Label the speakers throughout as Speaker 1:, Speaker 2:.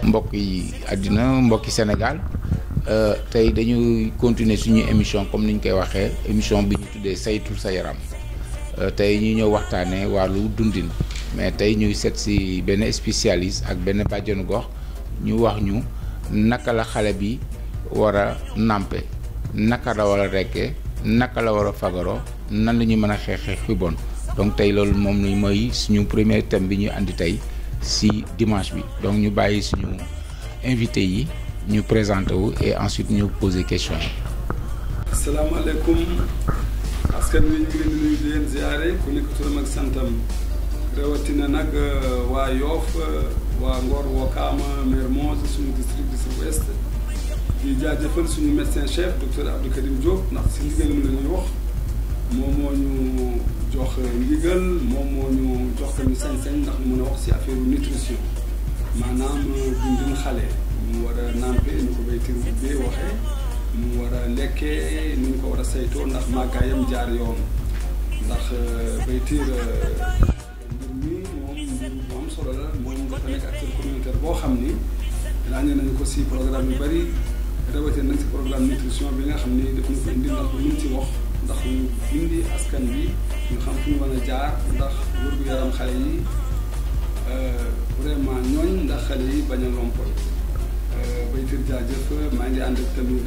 Speaker 1: mbokk yi àddina mbokki Sénégal tey dañuy continuer suñu émission comme ni ñu koy waxee émission bi ñu tuddee saytul sa yaram tey ñu ñëw waxtaanee wàllu dundin mais tey ñuy seet si benn spécialiste ak benn bàjjanu gox ñu wax ñu naka la xale bi war a nàmpe naka la war a rekke naka la war a fagaroo nan la ñu mën a xeexee xi bon donc tey loolu moom ni mooy suñu premier thème bi ñu andi tey si dimanche bi donc ñu bàyyi suñu invité yi ñu présenté wu et ensuite ñu poser question yi.
Speaker 2: asalaamaaleykum askan wi ñu ngi leen di nuyu di leen ziare ku nekk turam ak santam rawatina nag waa Yoff waa Ngor Wakaama Mermoz suñu district du sud-ouest di jaajëfal suñu médecin chef docteur Abdou Karim Diop ndax si ndigalam la ñuy wax moom moo ñu jox ndigal moom moo ñu jox tamit sañ-sañ ndax ñu mën a wax si affaire nutrition maanaam dundin xale mu war a nàmpe ñu ko bay tir bee waxee mu war a lekkee ni ñu ko war a saytoo ndax màggaayam jaar yoon ndax bay tiir mbir mi moom mbir mu am solo la moom dafa nekk acteur communautaire boo xam ni ràññee nañu ko si programme yu bëri rawatina nag si programme nutrition bi nga xam ni daf ñu ko indi ndax lu ñu ci wax ndax ñu indi askan bi ñu xam fu ñu mën a jaar ndax wér-gu-yaram xale yi vraiment ñooñ ndax xale yi bañ a lompoñ baytir jaajëf maa ngi ànd ak tamit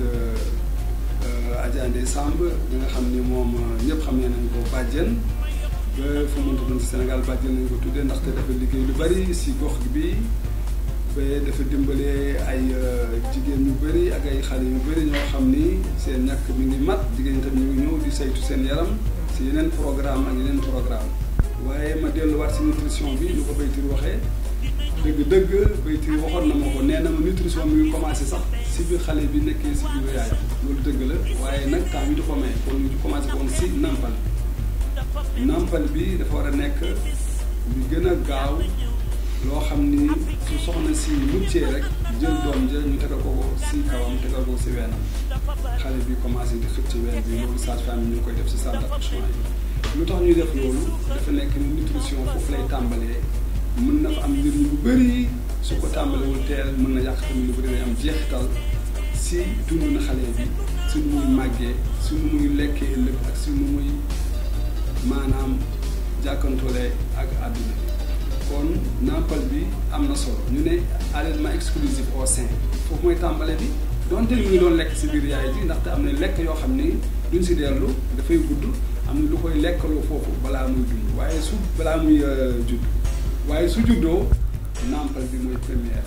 Speaker 2: Adja Ndeye Samb bi nga xam ni moom ñëpp xam ne nañ ko bàjjen ba fu mu mënta doon si Sénégal bàjjen nañ ko tuddee ndaxte dafa liggéey lu bari si gox bi ba dafa dimbale ay jigéen ñu bëri ak ay xale yu bëri ñoo xam ni seen ñàkk mi ngi mat jigéen ñi tam ñu ngi ñëw di saytu seen yaram si yeneen programme ak yeneen programme waaye ma delluwaat si nutrition bi ñu ko baytir waxee dëgg-dëgg baytir waxoon na ma ko nee na ma nutrition mi ngi commencé sax si biir xale bi nekkee si biir yaay loolu dëgg la waaye nag temps bi du ko may kon ñu commencé woon si nampal nampal bi dafa war a nekk lu gën a gaaw loo xam ni su soxna si muccee rek jël doom ja ñu tegal ko si kawam tegal ko si weenam xale bi commencé di xëcc ween bi loolu sage-femme yi ñu koy def si salle d'accouchement yi lu tax ñuy def loolu dafa nekk ni nutrition foofu lay tàmbalee mën na fa am njëriñ bu bëri su ko tàmbalewul teel mën na yàq tamit lu bëri day am jeexital si dund na xale bi si nu muy màggee si nu muy lekkee ëllëg ak si nu muy maanaam jàkkantoole ak àdduna kon nampal bi am na solo ñu ne allaitement exclusif au sein foofu mooy tàmbale bi donte ñu ngi doon lekk si biir yaay ji ndaxte am na lekk yoo xam ni duñ si dellu dafay gudd am na lu koy lekkaloo foofu balaa muy dund waaye su balaa muy judd waaye su juddoo nampal bi mooy première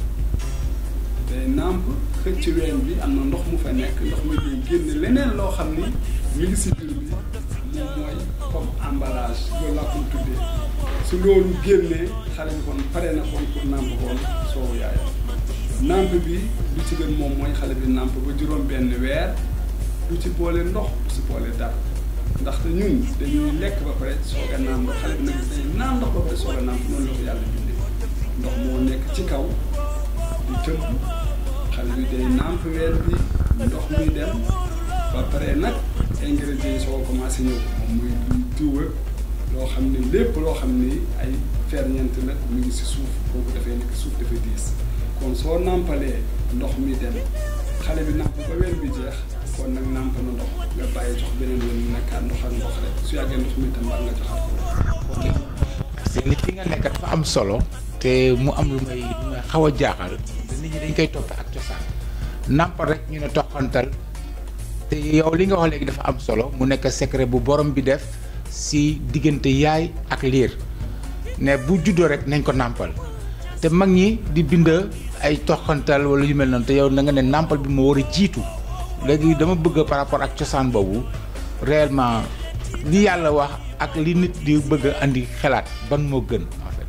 Speaker 2: te namp xëcc ween bi am na ndox mu fa nekk ndox mi day génne leneen loo xam ni mi ngi si biir bi moom mooy comme emballage loolu laa ko tuddee su loolu génnee xale bi kon pare na kon pour nàmp koon soowu yaayam nàmp bi lu ci gën moom mooy xale bi nàmp ba juróom benn weer du ci boole ndox du ci boole dara ndaxte ñun dañuy lekk ba pare soog a naan ndox xale bi nag dañuy naan ndox ba pare soog a nàmp noonu la ko yàlla bindee ndox moo nekk ci kaw di tëmb xale bi day nàmp weer bi ndox muy dem ba pare nag ingrédients yi soo commencé ñëw moom muy diw loo xam ne lépp loo xam ni ay ferñeent la mu ngi si suuf kooku dafay nekk suuf dafa diis kon soo nàmpalee ndox mi dem xale bi nàmp ba weer bi jeex kon nag nàmp na ndox nga bàyyi jox beneen yoon mu nekkaat ndox ak ndox rek su yàggee ndox mi tam war nga joxaat ko.
Speaker 1: parce que nit ki nga nekk dafa am solo te mu am lu may lu may xaw a jaaxal te nit ñi dañ koy topp ak cosaan nàmpal rek ñu ne toqantal te yow li nga wax léegi dafa am solo mu nekk secret bu borom bi def. si diggante yaay ak liir ne bu juddoo rek nañ ko nàmpal te mag ñi di bind ay toxantal wala yu mel noonu te yow na nga ne nàmpal bi moo war a jiitu léegi dama bëgg par rapport ak cosaan boobu réellement li yàlla wax ak li nit di bëgg a andi xalaat ban moo gën en fait.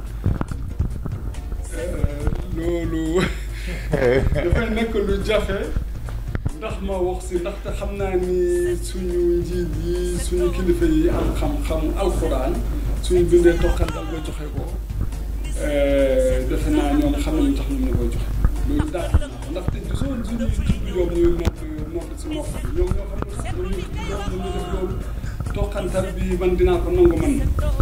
Speaker 2: loolu dafay nekk lu jafe. ndax ma wax si ndaxte xam naa ni suñu njiit yi suñu kilifa yi am xam-xamu alxuraan suñu bindee toqantal ba joxe ko defe naa ñoom xam nañu tax ñu koy joxe loolu daal ndaxte gisoo suñu tudd yoom ñuy nodd nodd si nopp bi ñoom ñoo xam ne sax ñoom ñu ñoom ñu def loolu toqantal bi man dinaa ko nangu man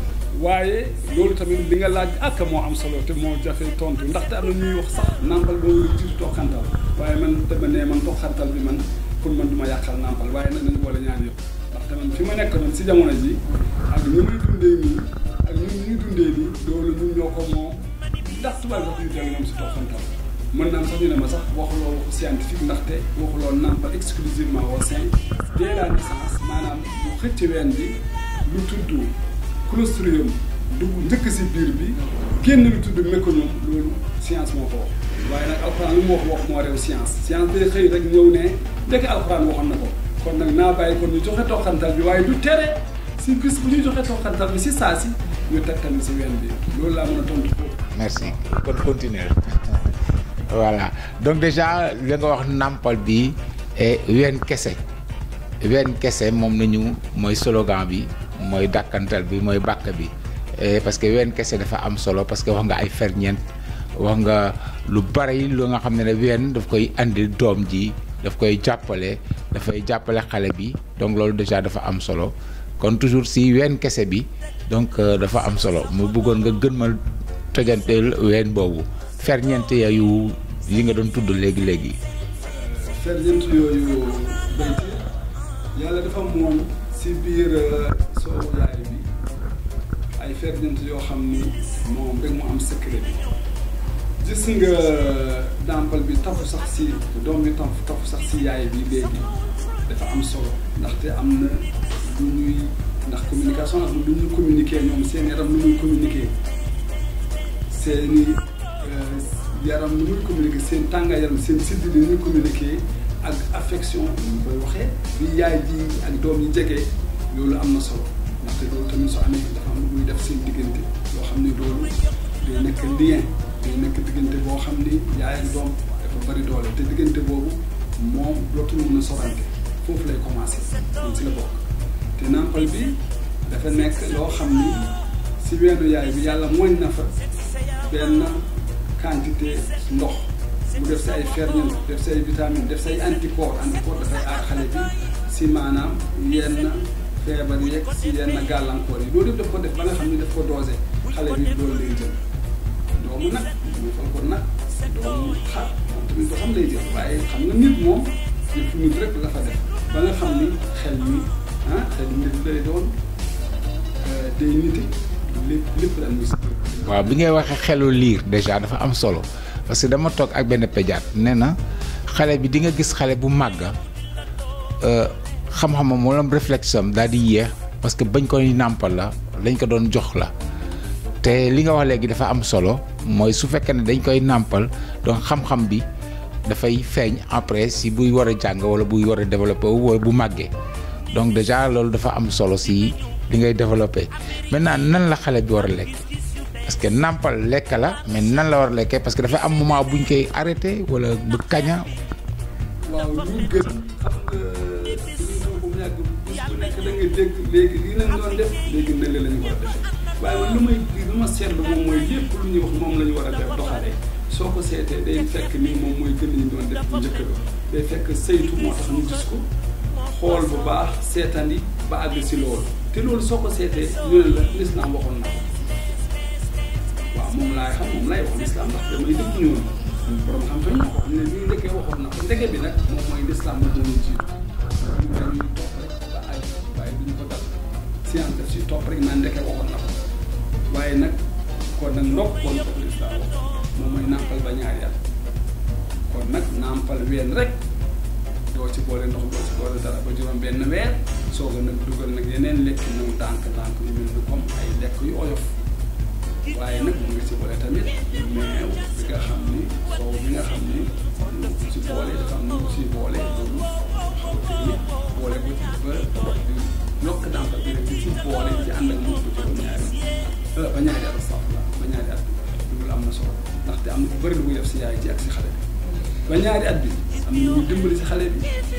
Speaker 2: waaye loolu tamit li nga laaj ak moo am solo te moo jafe tontu ndaxte am na ñuy wax sax nàmpal boo war a jiitu toqantal waaye man dama ne man toqantal bi man pour man du ma yàqal nàmpal waaye nag nañu boole ñaan yëpp ndaxte man fi ma nekk noonu si jamono ji ak ñu muy dundee nii ak ñun ñuy dundee nii loolu ñun ñoo ko moo ndax tubaab sax ñu dellu ñoom si toqantal mën naa sax ñu ne ma sax waxuloo waxu scientifique ndaxte waxuloo nàmpal exclusivement au sein dès la naissance maanaam bu xëcc ween bi lu tudd clostridium dugg njëkk si biir bi génn lu tudd méconium loolu science moo ko wax waaye nag alxuraan lu mu wax wax moo réew science science day xëy rek ñëw ne ndekk alxuraan waxoon na ko kon nag naa bàyyi kon ñu joxe toqantal bi waaye du tere si bis bu ñuy joxe toqantal bi si saa si ñu teg tamit si ween bi loolu laa mën a tontu foofu.
Speaker 1: merci kon continuer voilà donc déjà li nga wax nàmpal bi et ween kese ween kese moom nañu mooy slogan bi mooy dàkkantal bi mooy bàkk bi parce que ween kese dafa am solo parce que wax nga ay ferñeent wax nga lu bari lu nga xam ne ne ween daf koy andi doom ji daf koy jàppale dafay jàppale xale bi donc loolu déjà dafa am solo kon toujours si ween kese bi donc dafa am solo mu bëggoon nga gën ma tojanteel ween boobu ferñeent yooyu yi nga doon tudd léegi léegi.
Speaker 2: ferñeent yooyu béyti yàlla dafa moom si biir soowu yaay bi ay ferñeent yoo xam ni moom rek mu am secret bi gis nga dàmpal bi tafu sax si doom bi tafu tafu sax si yaay bi léegi dafa am solo ndaxte am na lu ñuy ndax communication ak lu ñuy communiquer ñoom seen yaram lu muy communiquer seeni yaram lu muy communiquer seen tàngaay yaram seen siddi li ñuy communiquer ak affection ñu koy waxee bi yaay ji ak doom yi jege loolu am na solo ndaxte loolu tamit soo amee dafa am lu muy def seen diggante loo xam ne loolu day nekk lien day nekk diggante boo xam ni yaay ak doom dafa bari doole te diggante boobu moom dootul mën a sorante foofu lay commencé moom si la bokk te nàmpal bi dafa nekk loo xam ni si weenu yaay bi yàlla mooñ na fa benn quantité ndox mu def si ay ferñeent def si ay vitamine def si ay anticorps anticorps dafay aar xale bi si maanaam yenn feebar yeeg si yenn gàllankoor yi loolu yëpp daf ko def ba nga xam ni daf ko dosé xale bi loolu lay jël doomu nag ñu fal ko nag doomu xar moom tamit doo xam lay jël waaye xam nga nit moom yëpp nit rek la fa def ba nga xam ni xel mi ah xel nit lay doon day niti lépp lépp la ñu si
Speaker 1: waaw bi ngay waxee xelu liir déjà dafa am solo parce que dama toog ak benn pédiatre nee na xale bi di nga gis xale bu màgg xam-xamam wala réflexe am daal di yéex parce que bañ koy nàmpal la lañ ko doon jox la te li nga wax léegi dafa am solo mooy su fekkee ne dañ koy nàmpal donc xam-xam bi dafay feeñ après si buy war a jàng wala buy war a développé wala bu màggee donc déjà loolu dafa am solo si li ngay développé maintenant nan la xale bi war a lekk parce que nàmpal lekk la mais nan la war a lekkee parce que dafa am moment buñ koy arrêté wala bu kaña
Speaker 2: waaw lu gën xam nga émission bu mu yàgg bis bu nekk da nga dégg léegi lii lañ doon def léegi ne la ñu war a defee waaye man lu may lu ma seetlu moom mooy lépp lu ñuy wax moom la ñu war a def doxalee soo ko seetee day fekk nii moom mooy gën ñu doon def bu njëkk ba day fekk saytu moo tax ñu gis ko xool bu baax seetandi ba àgg si loolu te loolu soo ko seetee ñu ne la lislaam waxoon na ko waaw moom laay xam moom lay wax lislaam ndax damay dégg ñoonu borom xam-xam ñoo ko xam ne lii ndekee waxoon na ko ndeke bi nag moom mooy lislaam moom moo ñu jiitu ñu dañuy topp rek ba àgg waaye duñu ko dal science daf si topp rek naan ndeke waxoon na ko waaye nag kon nag ndokk kon ko lislaam wax moom mooy nàmpal ba ñaari at kon nag nàmpal ween rek doo ci boole ndox doo ci boole dara ba juróom benn weer soog a nag dugal nag yeneen lekki naw ndànk ndànk yu mel ni comme ay lekk yu oyof waaye nag mu ngi ci boole tamit meew bi nga xam ni soow bi nga xam ni lu ci boole dafa am lu ci boole loolu xaw a technique boole ko ci ba di yokk nàmpal bi rek di ci boole di ci ànd ak moom ba juróom ñaari ba ñaari at sax la ba ñaari at bi loolu am na solo ndaxte am na bu bëri lu muy def si yaay ji ak si xale bi ba ñaari at bi am na lu muy dimbali si xale bi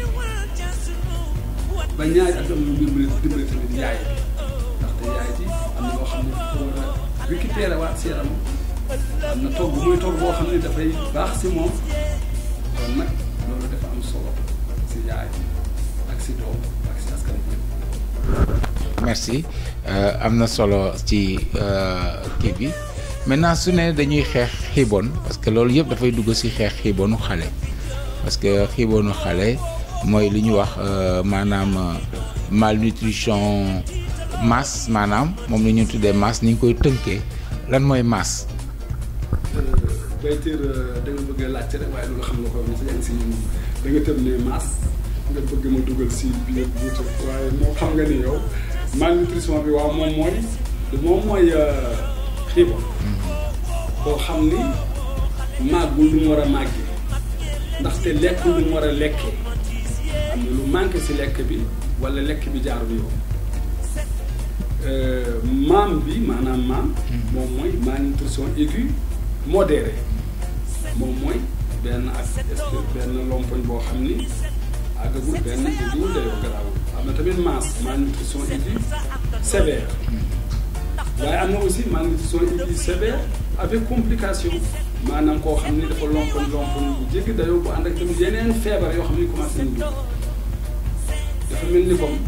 Speaker 2: ba ñaari at bi am na lu muy dimbali dimbali tamit yaay bi ndaxte yaay ji am na loo xam ne dafa war a récupérer waat si yaramam am na togg muy togg boo xam ne dafay baax si moom kon nag loolu dafa am solo si yaay ak si doom ak si askan bi
Speaker 1: merci am na solo ci kii bi maintenant su ne dañuy xeex xiibon parce que loolu yëpp dafay dugg ci xeex xiibonu xale parce que xiibonu xale mooy li ñu wax maanaam malnutrition masse maanaam moom la ñu tuddee masse ni ñu koy tënkee lan mooy masse.
Speaker 2: bayteer da nga bëgg a laajte rek waaye loolu xam nga ko ni sa yaa ngi si ñun da nga tëb ne masse nga bëgg ma dugal si biir buuta waaye moo xam nga ni yow malnutrition bi waaw moom mooy moom mooy xiibon koo xam ni màggul lu mu war a màggee ndaxte lekk lu mu war a lekkee am na lu manqué si lekk bi wala lekk bi jaarul yoon maam bi maanaam maam moom mooy malnutrition aiguë modérée moom mooy benn ak est benn lompoñ boo xam ni àggagul benn aiguë dayoo garaawul am na tamit masse malnutrition aiguë sévère waaye am na aussi malnutrition aiguë sévère avec complication maanaam koo xam ni dafa lompoñ lompoñ bu jéggi dayoo bu ànd ak tamit yeneen feebar yoo xam ni commencé nañu dugg dafa mel ni comme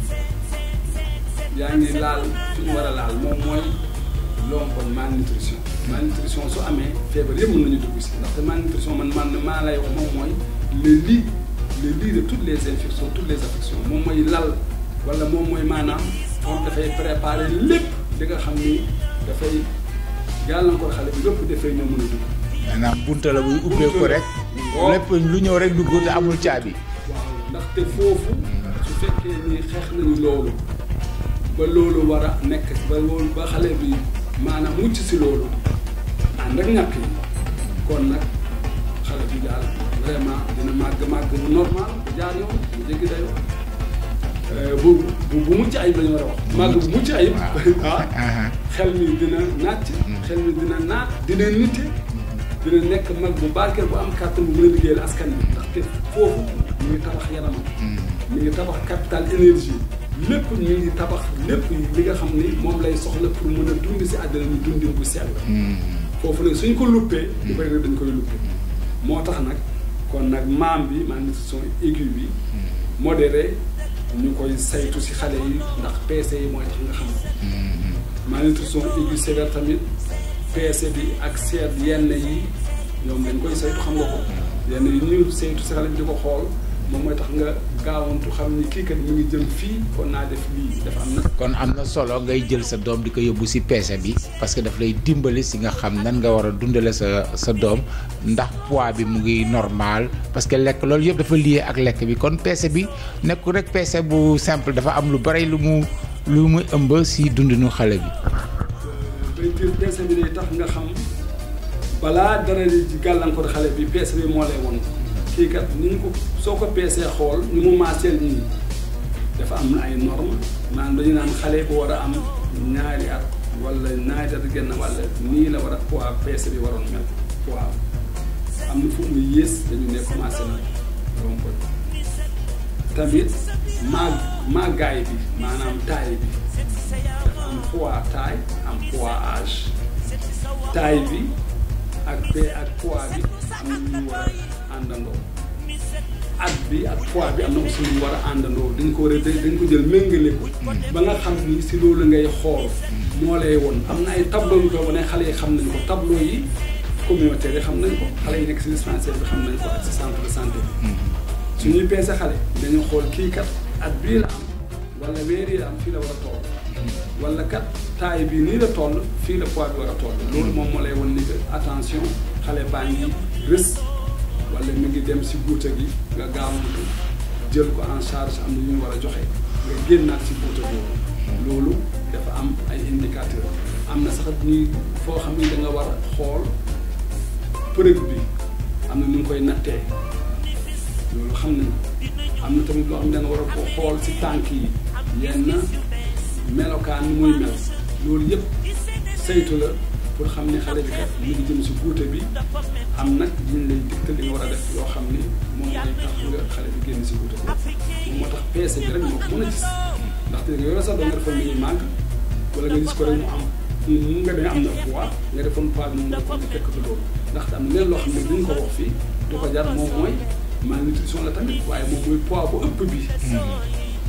Speaker 2: yaa ngi laal fi ñu war a laal moom mooy lompoñ malnutrition malnutrition su amee feebar yëpp mën nañu dugg si ndaxte malnutrition man man maa lay wax moom mooy le lit le lit de toutes les infections toutes les affections moom mooy lal wala moom mooy maanaam moom dafay préparer lépp li nga xam ni dafay gàllankoor xale bi lépp dafay ñoo mën a dugg.
Speaker 1: maanaam bunta la buy ubbee ko rek. lépp lu ñëw rek dugg te amul caabi.
Speaker 2: waaw ndaxte foofu su fekkee ni xeex nañu loolu ba loolu war a nekk ba loolu ba xale bi maanaam mucc si loolu ànd ak ñàkk yi kon nag xale bi daal vraiment dina màgg màgg bu normal bu jaar yoon bu jéggi dayoo bu bu bu mucc ayib la ñu war a wax. màgg bu mucc ayib. ah xel mi dina nàcc. xel mi dina naat dina nite. dina nekk mag bu barkeel bu am kàttan bu mën a liggéeyal askan bi ndaxte foofu mi ngi tabax yaramam. mi ngi tabax capital énergie lépp mi ngi tabax lépp li nga xam ni moom lay soxla pour mën a dund si àddina ñu dundin bu sell. foofu nag suñ ko luppee. lu bëri rek dañ koy luppee. moo tax nag kon nag maam bi malnutrition aiguë bi. modéré ñu koy saytu si xale yi ndax PC yi mooy tax nga xam ko. malnutrition aiguë sévère tamit. PC bi ak seet yenn yi ñoom dañ koy saytu xam nga ko yenn yi ñu saytu si xale bi di ko xool moom mooy tax nga gaawantu xam ni kii kat mi ngi jëm fii kon naa def lii dafa am na.
Speaker 1: kon am na solo ngay jël sa doom di ko yóbbu si PC bi parce que daf lay dimbali si nga xam nan nga war a dundale sa sa doom ndax poids bi mu ngi normal parce que lekk loolu yëpp dafa lié ak lekk bi kon PC bi nekkul rek PC bu simple dafa am lu bari lu mu lu mu ëmb si dundinu xale bi.
Speaker 2: baytir peese bi day tax nga xam balaa dara di gàllankoor xale bi peese bi moo lay won kii kat ni ñu ko soo ko peesee xool ni mu maaseel nii dafa am ay normes maanaam dañu naan xale bu war a am ñaari at wala ñaari at genn wala nii la war a poids peese bi waroon mel poids am na fu mu yées dañu ne commencé na romb tamit maag maagaay bi maanaam taille bi dafa am poids taille am poids âge taille bi ak p ak poids bi am na ñu war a àndandoo at bi ak poids bi am na aussi ñu war a àndandoo dañ ko war a dañ ko jël méngale ko ba nga xam ni si loolu ngay xool moo lay woon am na ay tableau yu ko wane xale yi xam nañ ko tableau yi communautaire yi xam nañ ko xale yi nekk si dispensaire bi xam nañ ko ak si centre de santé bi su ñuy peese xale dañu xool kii kat at bii la am wala weer yi la am fii la war a toll wala kat taay bi nii la toll fii la poids bi war a toll loolu moom moo lay won ni que attention xale baa ngi rës wala mi ngi dem si guuta gi nga gaawantu jël ko en charge am na ñu war a joxe nga génnaat si guuta boobu loolu dafa am ay indicateur am na sax ñuy foo xam ni da nga war a xool përëg bi am na nu nga koy nattee loolu xam nañ am na tamit loo xam ne da nga war a ko xool si tànk yi yenn melokaan ni muy mel loolu yëpp saytu la pour xam ni xale bi kat mu ngi jëm si guute bi am nag liñ lay digtal li nga war a def yoo xam ni moom mooy tax nga xale bi génn si guute bi moom moo tax peese bi rek moo ko mën a gis ndaxte nga yore sax doo nga defoon ni ñuy màgg wala nga gis ko rek mu am mu nga ne am na poids nga defoon poids bi moom nga ko di fekk fi loolu ndaxte am na leen loo xam ne duñ ko wax fii du ko jar moom mooy malnutrition la tamit waaye moom mooy poids bu ëpp bi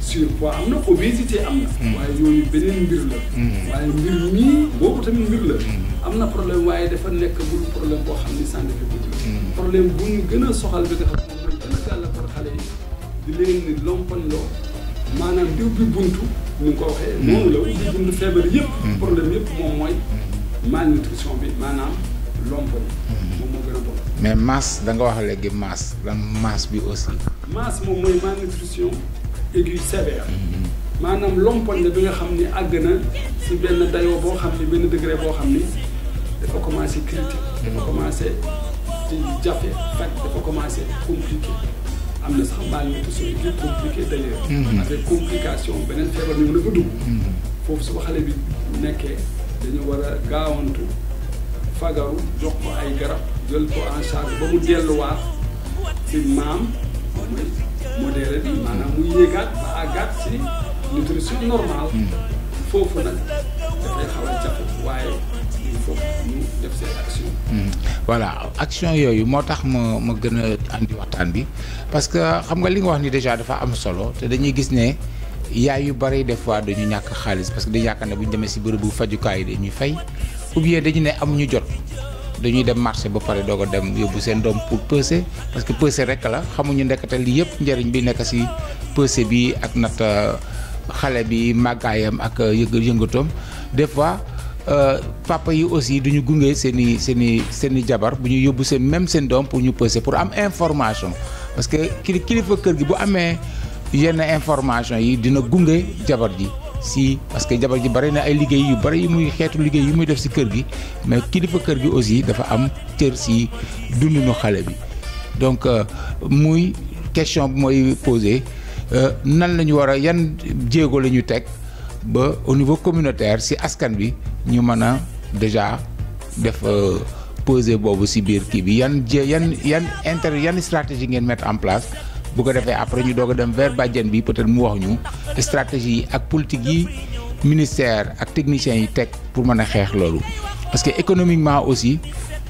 Speaker 2: surpoids am na obésité am na. waaye yooyu beneen mbir la. waaye mbir mii boobu tamit mbir la. am na problème waaye dafa nekk bul problème boo xam ni scientifique la. problème bu ñu gën a soxal bi nga xam ne mooy gën a gàllankoor xale yi di leen ni lompoñ loo maanaam di ubbi buntu ni nga ko waxee. noonu la ubbi buntu feebar yëpp. problème yëpp moom mooy malnutrition bi maanaam lompoñ. moom moo gën a bon.
Speaker 1: mais masse da nga wax léegi masse lan masse bi aussi.
Speaker 2: masse moom mooy malnutrition aiguë sévère. maanaam lompoñ la bi nga xam ni àgg na si benn dayoo boo xam ni benn degré boo xam ni dafa commencé critique dafa commencé di jafe faj dafa commencé compliqué am na sax malnutrition aiguë compliqué d'ailleurs avec complication beneen feebar ñëw na fa dugg foofu su ko xale bi nekkee dañu war a gaawantu fagaru jox ko ay garab jël ko en charge ba mu delluwaat si maam mooy modéré bi maanaam mu yéegaat ba àggaat si nutrition normale foofu nag dafay xaw a jafe waaye il faut ñu def seen action
Speaker 1: voilà action yooyu moo tax ma ma gën a andi waxtaan bi parce que xam nga li nga wax ni déjà dafa am solo te dañuy gis ne yaay yu bari des fois dañu ñàkk xaalis parce que dañu yaakaar ne bu ñu demee si bërëbu fajukaay yi dañuy fay ou bien dañu ne amuñu jot dañuy dem marché ba pare doog a dem yóbbu seen doom pour peser parce que peser rek la xamuñu ndekete lii yëpp njëriñ bi nekk si peser bi ak nat xale bi màggaayam ak yëngu yëngatoom des fois papa yi aussi duñu gunge seen i seen i seen i jabar bu ñu yóbbu seen même seen doom pour ñu peser pour am information parce que kili kilifa kër gi bu amee yenn information yi dina gunge jabar ji si parce que jabar ji bari na ay liggéey yu bari yu muy xeetu liggéey yu muy def si kër gi mais kilifa kër gi aussi dafa am cër si dundinu xale bi donc muy question bi mooy posé nan la ñu war a yan jéego la ñu teg ba au niveau communautaire si askan bi ñu mën a déjà def posé boobu si biir kii bi yan jé yan yan inter yan stratégie ngeen mettre en place bu ko defee après ñu doog a dem vers bàjjen bi peut-être mu wax ñu stratégie yi ak politique yi ministère ak techniciens yi teg pour mën a xeex loolu parce que économiquement aussi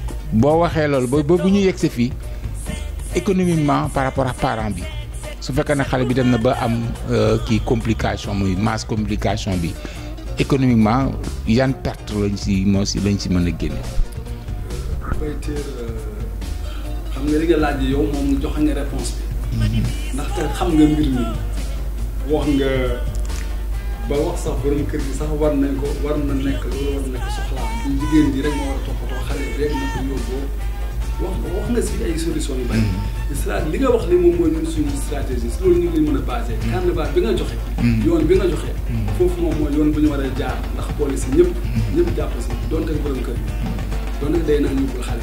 Speaker 1: boo waxee loolu ba ba bu ñu yegg si fii économiquement par rapport ak parent bi su fekkee ne xale bi dem na ba am kii complication muy masse complication bi économiquement yan perte lañ si moo si lañ si mën a génne.
Speaker 2: bayteer xam nga li nga laaj yow moom joxe nga réponse bi ndaxte xam nga mbir mi wax nga ba wax sax borom kër gi sax war nañ ko war na nekk loolu war na nekk soxlaam du jigéen ji rek moo war a toppatoo xale bi rek na ko yóbboo wax wax nga si ay solution yu bari stra li nga wax ni moom mooy ñun suñu stratégie si loolu ñu ngi mën a basé carnaval bi nga joxe yoon bi nga joxe foofu moom mooy yoon bu ñu war a jaar ndax boole si ñëpp ñëpp jàpp si donte borom kër gi donte day naan yóbbul xale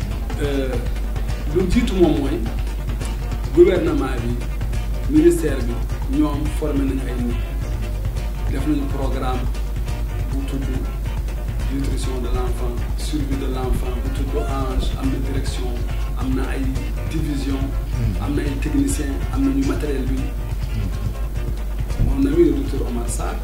Speaker 2: lu jiitu moom mooy gouvernement bi ministère bi ñoom formé nañu ay nit def nañu programme bu tudd nutrition de l' enfant survie de l' enfant bu tudd ANGE am na direction am na ay division am na ay technicien am nañu matériel bi mon ami le docteur Omar Sarr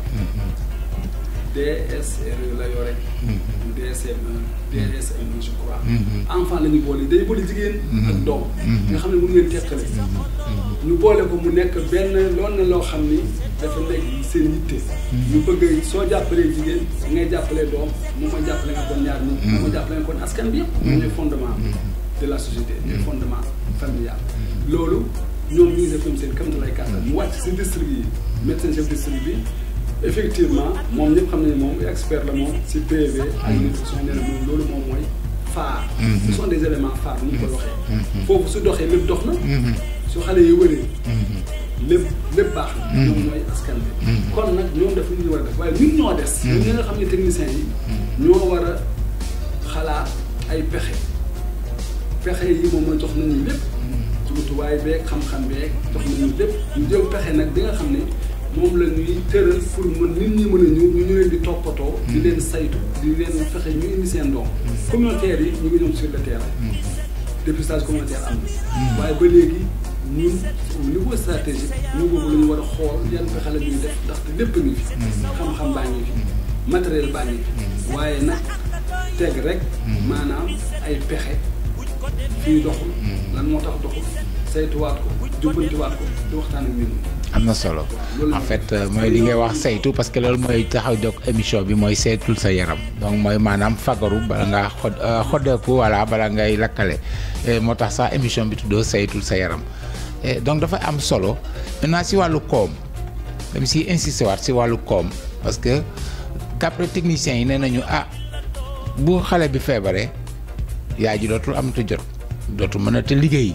Speaker 2: DSRE la yore DSM1 DSM1 je crois enfant la ñu boole day boole jigéen ak doom nga xam ne mënu ngeen teqale ñu boole ko mu nekk benn loolu na loo xam ni dafa nekk seen yitte ñu bëgg soo jàppalee jigéen ngay jàppalee doom moom ma jàppale nga kon ñaar ñi moom ma jàppale nga kon askan bi yëpp ñoo ñooy fondement de la société ñooy fondement familial loolu ñoom ñu ngi def ñoom seen kam na lay kàttan mu wàcc si district yi médecin chef district bi effectivement moom ñëpp xam nañu moom expert la moom si PV ak nutrition nee na moom loolu moom mooy phare ce sont des éléments phares ni ñu koy waxee foofu su doxee lépp dox na su xale yi wëree lépp lépp baax na ñoom ñooy askan bi kon nag ñoom def lu ñu war a def waaye ñun ñoo des ñun ñi nga xam ne techniciens yi ñoo war a xalaat ay pexe pexe yi moom mooy jox nañu lépp jumtuwaay beeg xam-xam beeg jox nañu lépp ñu jël pexe nag bi nga xam ne moom la ñuy tëral pour mën nit ñi mën a ñëw ñu ñu leen di toppatoo di leen saytu di leen fexe ñu indi seen doom communautaire yi ñu ngi ñëw sur le terrain dépistage communautaire am na waaye ba léegi ñun au niveau stratégique ñu boobu la ñu war a xool yan pexe la ñuy def ndaxte lépp ngi fi xam-xam baa ngi fi matériel baa ngi fi waaye nag teg rek maanaam ay pexe fii doxul lan moo tax doxul saytuwaat ko jubbantiwaat ko di waxtaan ak ñun
Speaker 1: am na solo en fait mooy li ngay wax saytu parce que loolu mooy taxaw jóg émission bi mooy saytul sa yaram donc mooy maanaam fagaru bala ngaa xod xoddeeku voilà bala ngay lakkale moo tax sax émission bi tuddoo saytul sa yaram donc dafa am solo maintenant si wàllu koom dem si insister waat si wàllu koom parce que d'après techniciens yi nee nañu ah bu xale bi feebaree yaay ji dootul amatu jot dootul mën a te liggéey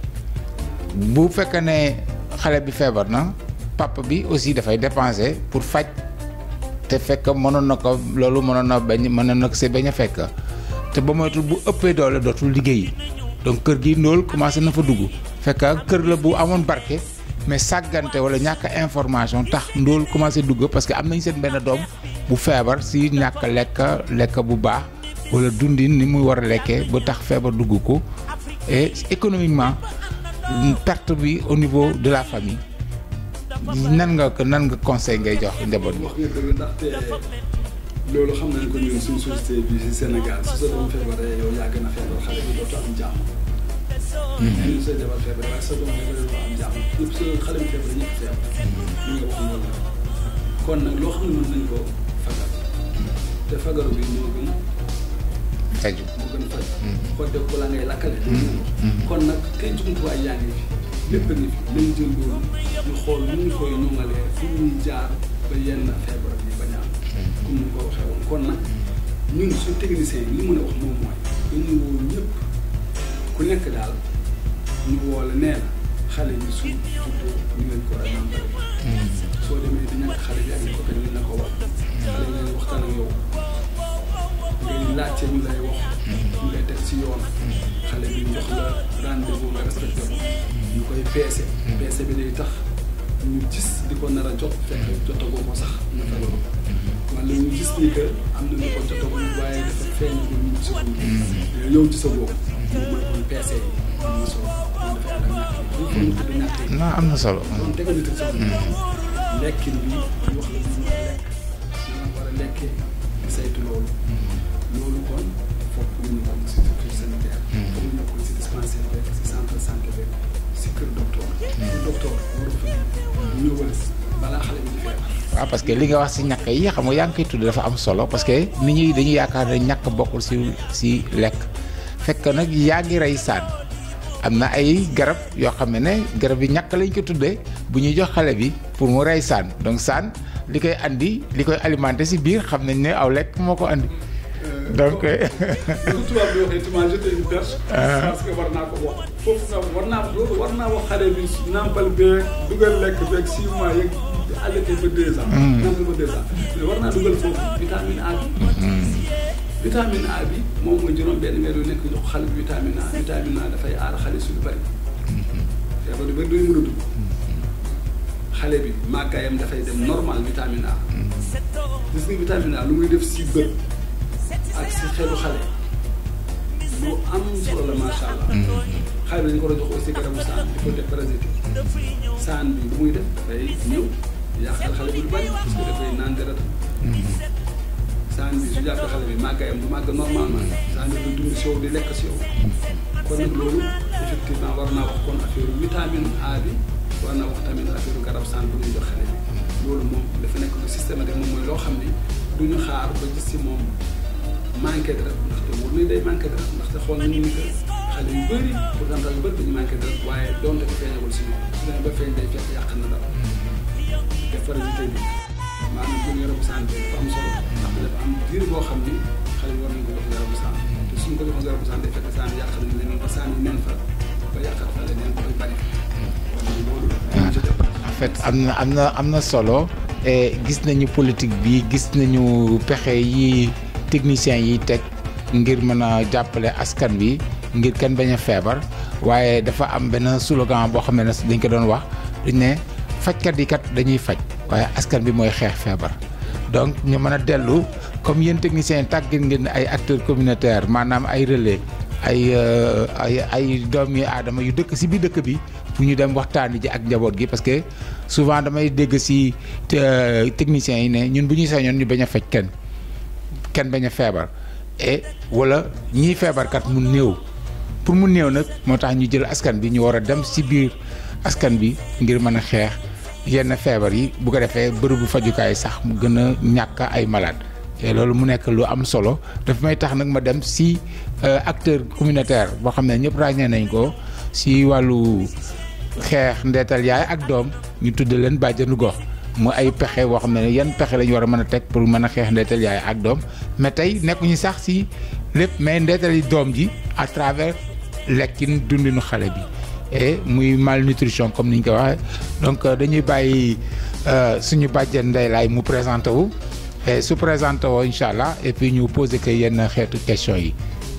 Speaker 1: bu fekkee ne xale bi feebar na papa bi aussi dafay dépenser pour faj te fekk mënoon na ko loolu mënoon na bañ mënoon na ko see bañ a fekk te ba moytul bu ëppee doole dootul liggéey donc kër gi ndóol commencé na fa dugg fekk kër la bu amoon barke mais sàggante wala ñàkk information tax ndóol commencé dugg parce que am nañ seen benn doom bu feebar si ñàkk lekk lekk bu baax wala dundin ni muy war a lekkee ba tax feebar dugg ko et économiquement perte bi au niveau de la famille nan nga ko nan nga conseil ngay jox njaboot bi.
Speaker 2: wax nga dëgg ndaxte loolu xam nañ ko ñun suñu société bi ci Sénégal su sa doom feebaree yow yaa gën a feebar xale bi dootu am jàmm. ñun sa jabar feebar waaye sa doom feebar dootu am jàmm ñëpp sa xale bi feebar ñëpp feebar. li nga wax loolu la kon nag loo xam ne mën nañ ko fagal te fagaru bi moo gën.
Speaker 1: faju
Speaker 2: moo gën faj. xodde ko la ngay lakkale. kon nag kay jumtuwaay yaa ngi fi lépp a ngi fi nañ jël loolu ñu xool nu ñu koy ñoŋalee fu ñuy jaar ba yenn feebar yi bañ a am. comme ni ko waxee woon kon nag ñun suñu technicien yi li mën a wax moom mooy dañuy woo ñëpp ku nekk daal ñu woo la nee na xale yi suñ juddoo ñu leen ko war a nàmpale. soo demee di ñàkk xale bi ak ko ñu la ko wax. xale yi ngay waxtaan ak yow. ngay laajte ñu lay wax. ñu lay teg ci yoon. xale bi jox la rendez-vous nga respecté ko. ñu koy peese. peese bi day tax ñu gis di ko nar a jot fekk jotagoo ko sax ñu fa loolu. wala ñu gis ni que am na ñu ko jotagoo waaye dafa feeñ ko ñu ci ko. yow ci sa bopp. moom mooy kon peese yi. am na solo moom dafay ànd ak ñàkk yi. ñu ko ñàkk yi.
Speaker 1: non am na solo.
Speaker 2: kon tegal nit sa lekkin bi ñu wax la ñu war a lekk ñu war a lekkee di saytu loolu. loolu kon foog ñu ko si structure sanitaire. foog ñu ko si dispensaire beeg si centre santé beeg si kër docteur. kër docteur waru fa ñëwal balaa xale bi di feebar.
Speaker 1: waaw parce que li nga wax si ñàkk yi xam nga yaa ngi koy tudd dafa am solo parce que nit ñi dañuy yaakaar ne ñàkk bokkul si si lekk fekk nag yaa ngi rey saan am na ay garab yoo xam ne ne garab yi ñàkk lañ ko tuddee bu ñuy jox xale bi pour mu rey saan donc saan li koy andi li koy alimenté si biir xam nañ ne aw lekk moo ko andi. donc.
Speaker 2: lu tubaab bi waxee tu m'as jeté une perche. parce que war naa ko wax foofu nga war naa loolu war naa wax xale bi nàmpal beeg dugal lekk beeg six mois yeeg allaité ba deux ans. nàmpal ba deux ans mais war naa dugal foofu vitamine A bi. vitamine A bi moom mooy juróom benn weer yu nekk jox xale bi vitamine A vitamine A dafay aar xale su lu bari. feebar yu bari duñu mën a dugg. xale bi màggaayam dafay dem normal vitamine A. gis nga vitamine A lu muy def si bët. ak si xelu xale lu am solo la macha allah. xale bi dañu ko war a jox aussi garabu saan di ko def parasite saan bi lu muy def dafay ñëw yàqal xale bi lu bari parce que dafay naan deret saan bi su jàppee xale bi màggayam du màgg normalement saan bi du dund si yow di lekk si yow kon nag loolu effectivement war naa wax kon affaire vitamine A bi war naa wax tamit affaire garab saan bu ñuy jox xale bi loolu moom dafa nekk lu systématique moom mooy loo xam ni du ñu xaar ba gis si moom. manqué dara ndaxte wóor na day manqué dara ndaxte xool nañu ni que xale yu bëri pourcentage yu bëri dañu manqué dara waaye donte ko feeñagul si ñoom su demee ba feeñ day fekk yàq na dara te parasité bi maanaam jël yarabu saan bi dafa am solo ndax dafa am diir boo xam ni xale yi war nañu ko jox yarabu saan te suñ ko joxoon yarabu saan day fekk saan yi yàq nañ leen ba saan yi neen fa ba yàqat fa leneen ba bari loolu
Speaker 1: en fait am na am na am na solo gis nañu politique bi gis nañu pexe yi techniciens yi teg ngir mën a jàppale askan bi ngir kenn bañ a feebar waaye dafa am benn slogan boo xam ne dañ ko doon wax dañ ne fajkat yi kat dañuy faj waaye askan bi mooy xeex feebar donc ñu mën a dellu comme yéen techniciens yi tàggat ngeen ay acteurs communautaires maanaam ay relais ay ay ay doomi aadama yu dëkk si biir dëkk bi pour ñu dem waxtaani ji ak njaboot gi parce que souvent damay dégg si techniciens yi ne ñun bu ñuy sañoon ñu bañ a faj kenn kenn bañ a feebar et wala ñiy feebarkat mu néew pour mu néew nag moo tax ñu jël askan bi ñu war a dem si biir askan bi ngir mën a xeex yenn feebar yi bu ko defee bërëbu fajukaay sax mu gën a ñàkk ay malade te loolu mu nekk lu am solo daf may tax nag ma dem si acteur communautaire boo xam ne ñëpp ràññee nañ ko si wàllu xeex ndeetal yaay ak doom ñu tudd leen bàjjenu gox mu ay pexe boo xam ne yan pexe lañu war a mën a teg pour mën a xeex ndeetal yaay ak doom mais tey nekkuñu sax si lépp mais ndeetal yi doom ji à travers lekkin dundinu xale bi et muy malnutrition comme ni ñu ko waxee donc dañuy bàyyi suñu bàjjen Ndeye Laye mu présenté wu et su présenté woo incha allah et puis ñu posé que yenn xeetu question yi.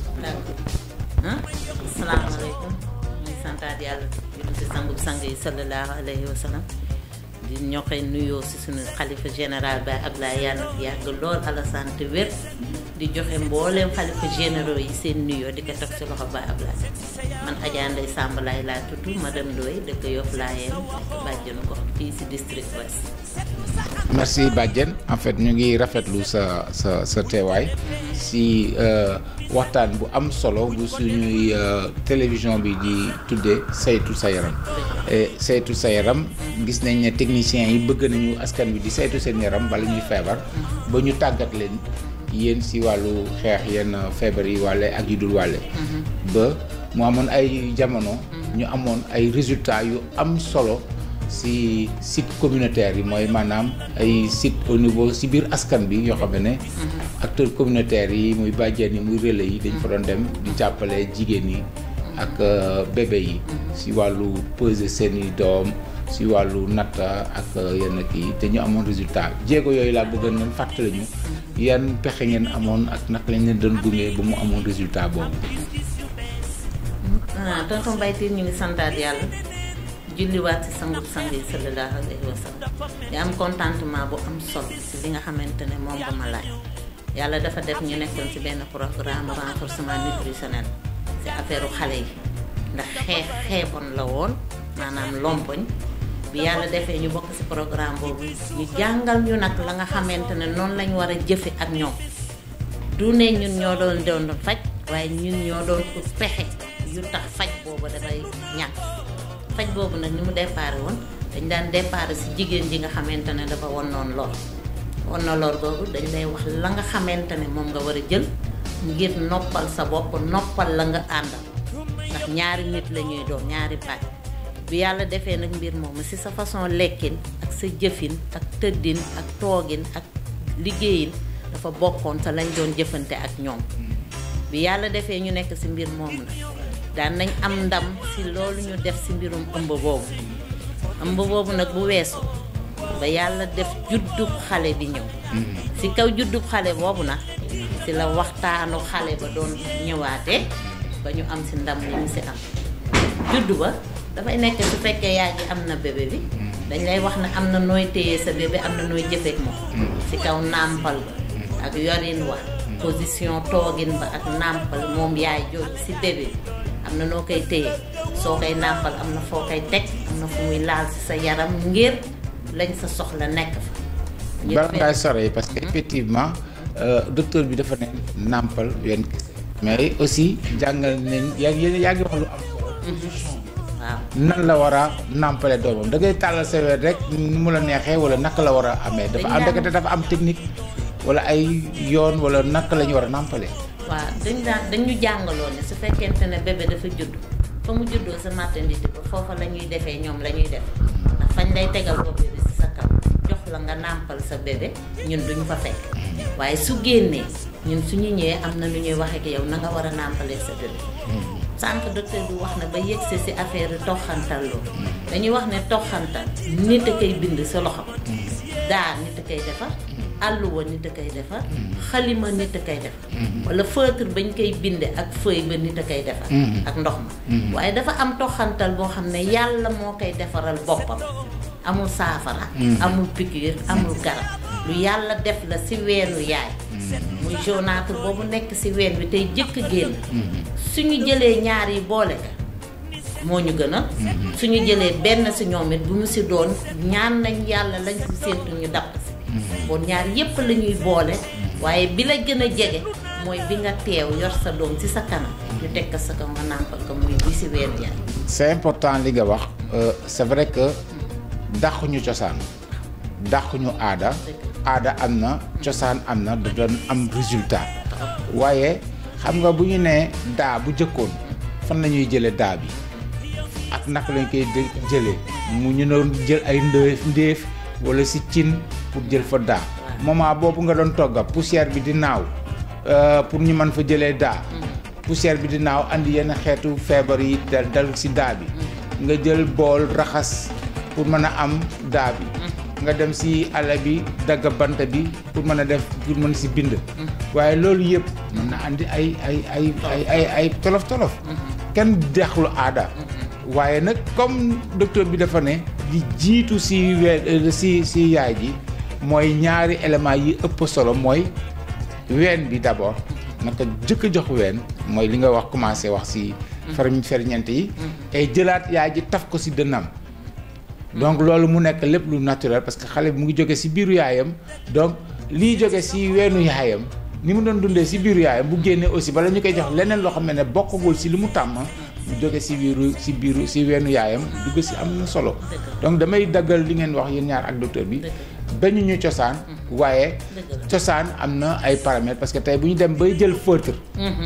Speaker 3: asalaamaaleykum ñu santaat yàlla julli si sangub sang yi sallallahu alayhi wa sallam di ñoxe nuyoo si suñu xalifa général ba Abdoulaye yàlla yàgg lool Alassane te wér di joxe mbooleem xalifa généraux yi seen nuyoo di ko teg si loxo ba Abdoulaye man Adja Ndeye Samb laay laa tudd madame Ndoye dëkk Yoff Layeen dëkk bàjjenu ko fii si district ouest
Speaker 1: merci Badiane en fait ñu ngi rafetlu sa sa sa teewaay si waxtaan bu am solo bu suñuy télévision bi di tuddee saytu sa yaram et saytu sa yaram gis nañ ne techniciens yi bëgg nañu askan bi di saytu seen yaram bala ñuy feebar ba ñu tàggat leen yéen si wàllu xeex yenn feebar yi wàlle ak yu dul wàlle ba mu amoon ay jamono ñu amoon ay résultats yu am solo si site communautaire yi mooy maanaam ay site au niveau si biir askan bi yoo xam ne acteurs communautaires yi muy bàjjen yi muy relais yi dañ fa doon dem di jàppale jigéen yi ak bébé yi si wàllu peser seeni doom si wàllu natt ak yenn kii te ñu amoon résultat jéego yooyu laa bëgg nañ fàttali ñu yan pexe ngeen amoon ak naka lañ leen doon gunge ba mu amoon résultat boobu.
Speaker 3: ah tonton Mbaye Tine ñu ngi santaat yàlla julliwaat si sangub sang yi sallallahu alayhi wa sallam di am contentement bu am solo si li nga xamante ne moom nga ma laaj yàlla dafa def ñu nekkoon si benn programme renforcement nutritionnel si affaire xale yi ndax xeex xeeboon la woon maanaam lompoñ bi yàlla defee ñu bokk si programme boobu ñu jàngal ñu nag la nga xamante ne noonu lañ war a jëfe ak ñoom du ne ñun ñoo doon doon faj waaye ñun ñoo doon ut pexe yu tax faj boobu dafay ñàkk faj boobu nag ni mu déparé woon dañ daan déparé si jigéen ji nga xamante ne dafa won noonu lor won na lor boobu dañ lay wax la nga xamante ne moom nga war a jël ngir noppal sa bopp noppal la nga àndal ndax ñaari nit la ñuy doon ñaari pàcc bi yàlla defee nag mbir moomu si sa façon lekkin ak sa jëfin ak tëddin ak toogin ak liggéeyin dafa bokkoon sa lañ doon jëfante ak ñoom bi yàlla defee ñu nekk si mbir moomu nag daan nañ am ndam si loolu ñu def si mbirum ëmb boobu ëmb boobu nag bu weesu ba yàlla def juddub xale bi ñëw si kaw juddub xale boobu nag si la waxtaanu xale ba doon ñëwaatee ba ñu am si ndam li ñu si am juddu ba dafay nekk su fekkee yaa ngi am na bébé bi dañ lay wax ne am na nooy téye sa bébé am na nooy jëfeek moom si kaw nàmpal ba ak yorin wa position toogin ba ak nàmpal moom yaay jooju si bébé bi am na noo koy téye soo koy nàmpal am na foo koy teg am na fu muy laal si sa yaram ngir lañ sa soxla nekk fa
Speaker 1: bala ngay sore parce que effectivement docteur bi dafa ne nàmpal wenn mais aussi jàngal nañ yaa ngi yaa ngi wax lu am solo
Speaker 3: waaw
Speaker 1: nan la war a nàmpale doomam da ngay tàllal sa wet rek ni mu la neexee wala naka la war a amee dafa am ndekete dafa am technique wala ay yoon wala naka la ñu war a nàmpale
Speaker 3: waaw dañ daan dañu jàngaloon ne su fekkente ne bébé dafa judd fa mu juddoo sa maternité ba foofa la ñuy defee ñoom la ñuy def ndax fañ lay tegal ko bébé si sa kaw jox la nga nàmpal sa bébé ñun duñu fa fekk waaye su génnee ñun suñu ñëwee am na lu ñuy wax ak yow na nga war a nàmpalee sa bébé sànq docteur bi wax na ba yegsi si affaire toxantal loolu dañuy wax ne toxantal nit a koy bind sa loxo daa nit a koy defar àlluwa nit a koy defar xalima nit a koy defar wala feutre bañ koy binde ak feuille ba nit a koy defar ak ndox ma waaye dafa am toxantal boo xam ne yàlla moo koy defaral boppam amul saafara amul piqûre amul garab lu yàlla def la si weenu yaay muy jaunâtre boobu nekk si ween bi tey jëkk génn suñu jëlee ñaar yi boole ka moo ñu gën a suñu jëlee benn si ñoom it bu mu si doon ñaan nañ yàlla lañ si séentu ñu dapp si bon ñaar yépp la ñuy boole waaye bi la gën a jege mooy bi nga teew yor sa doom ci sa kanam ñu teg ko sa kaw nga nàmpal ko muy bi si weenu yaay
Speaker 1: c'est important li nga wax c'est vrai que dàquñu cosaan dàquñu aada aada am na cosaan am na da doon am résultat waaye xam nga bu ñu nee daa bu jëkkoon fan la ñuy jëlee daa bi ak naka lañ koy jëlee mu ñu doon jël ay ndéef ndéef wala si cin pour jël fa daa moment boobu nga doon togga poussière bi di naaw pour ñu mën fa jëlee daa poussière bi di naaw andi yenn xeetu feebar yi dal dal si daa bi nga jël bool raxas pour mën a am daa bi nga dem si àll bi dagg bant bi pour mën a def pour mën si bind waaye loolu yëpp mën na andi ay ay ay ay ay ay tolof tolof kenn dexlu aada waaye nag comme docteur bi dafa ne di jiitu si ween si si yaay ji mooy ñaari éléments yi ëpp solo mooy ween bi d'abord naka jëkk jox ween mooy li nga wax commencé wax si fer ferñeent yi et jëlaat yaay ji taf ko si dënnam donc loolu mu nekk lépp lu naturel parce que xale bi mu ngi jóge si biiru yaayam donc liy jóge si weenu yaayam ni mu doon dundee si biiru yaayam bu génnee aussi bala ñu koy jox leneen loo xam ne bokkagul si li mu tàmm mu jóge si biiru si biiru si weenu yaayam dugg si am na solo donc damay daggal li ngeen wax yéen ñaar ak docteur bi bañu ñu cosaan waaye cosaan am na ay paramètres parce que tey bu ñu dem bay jël feutre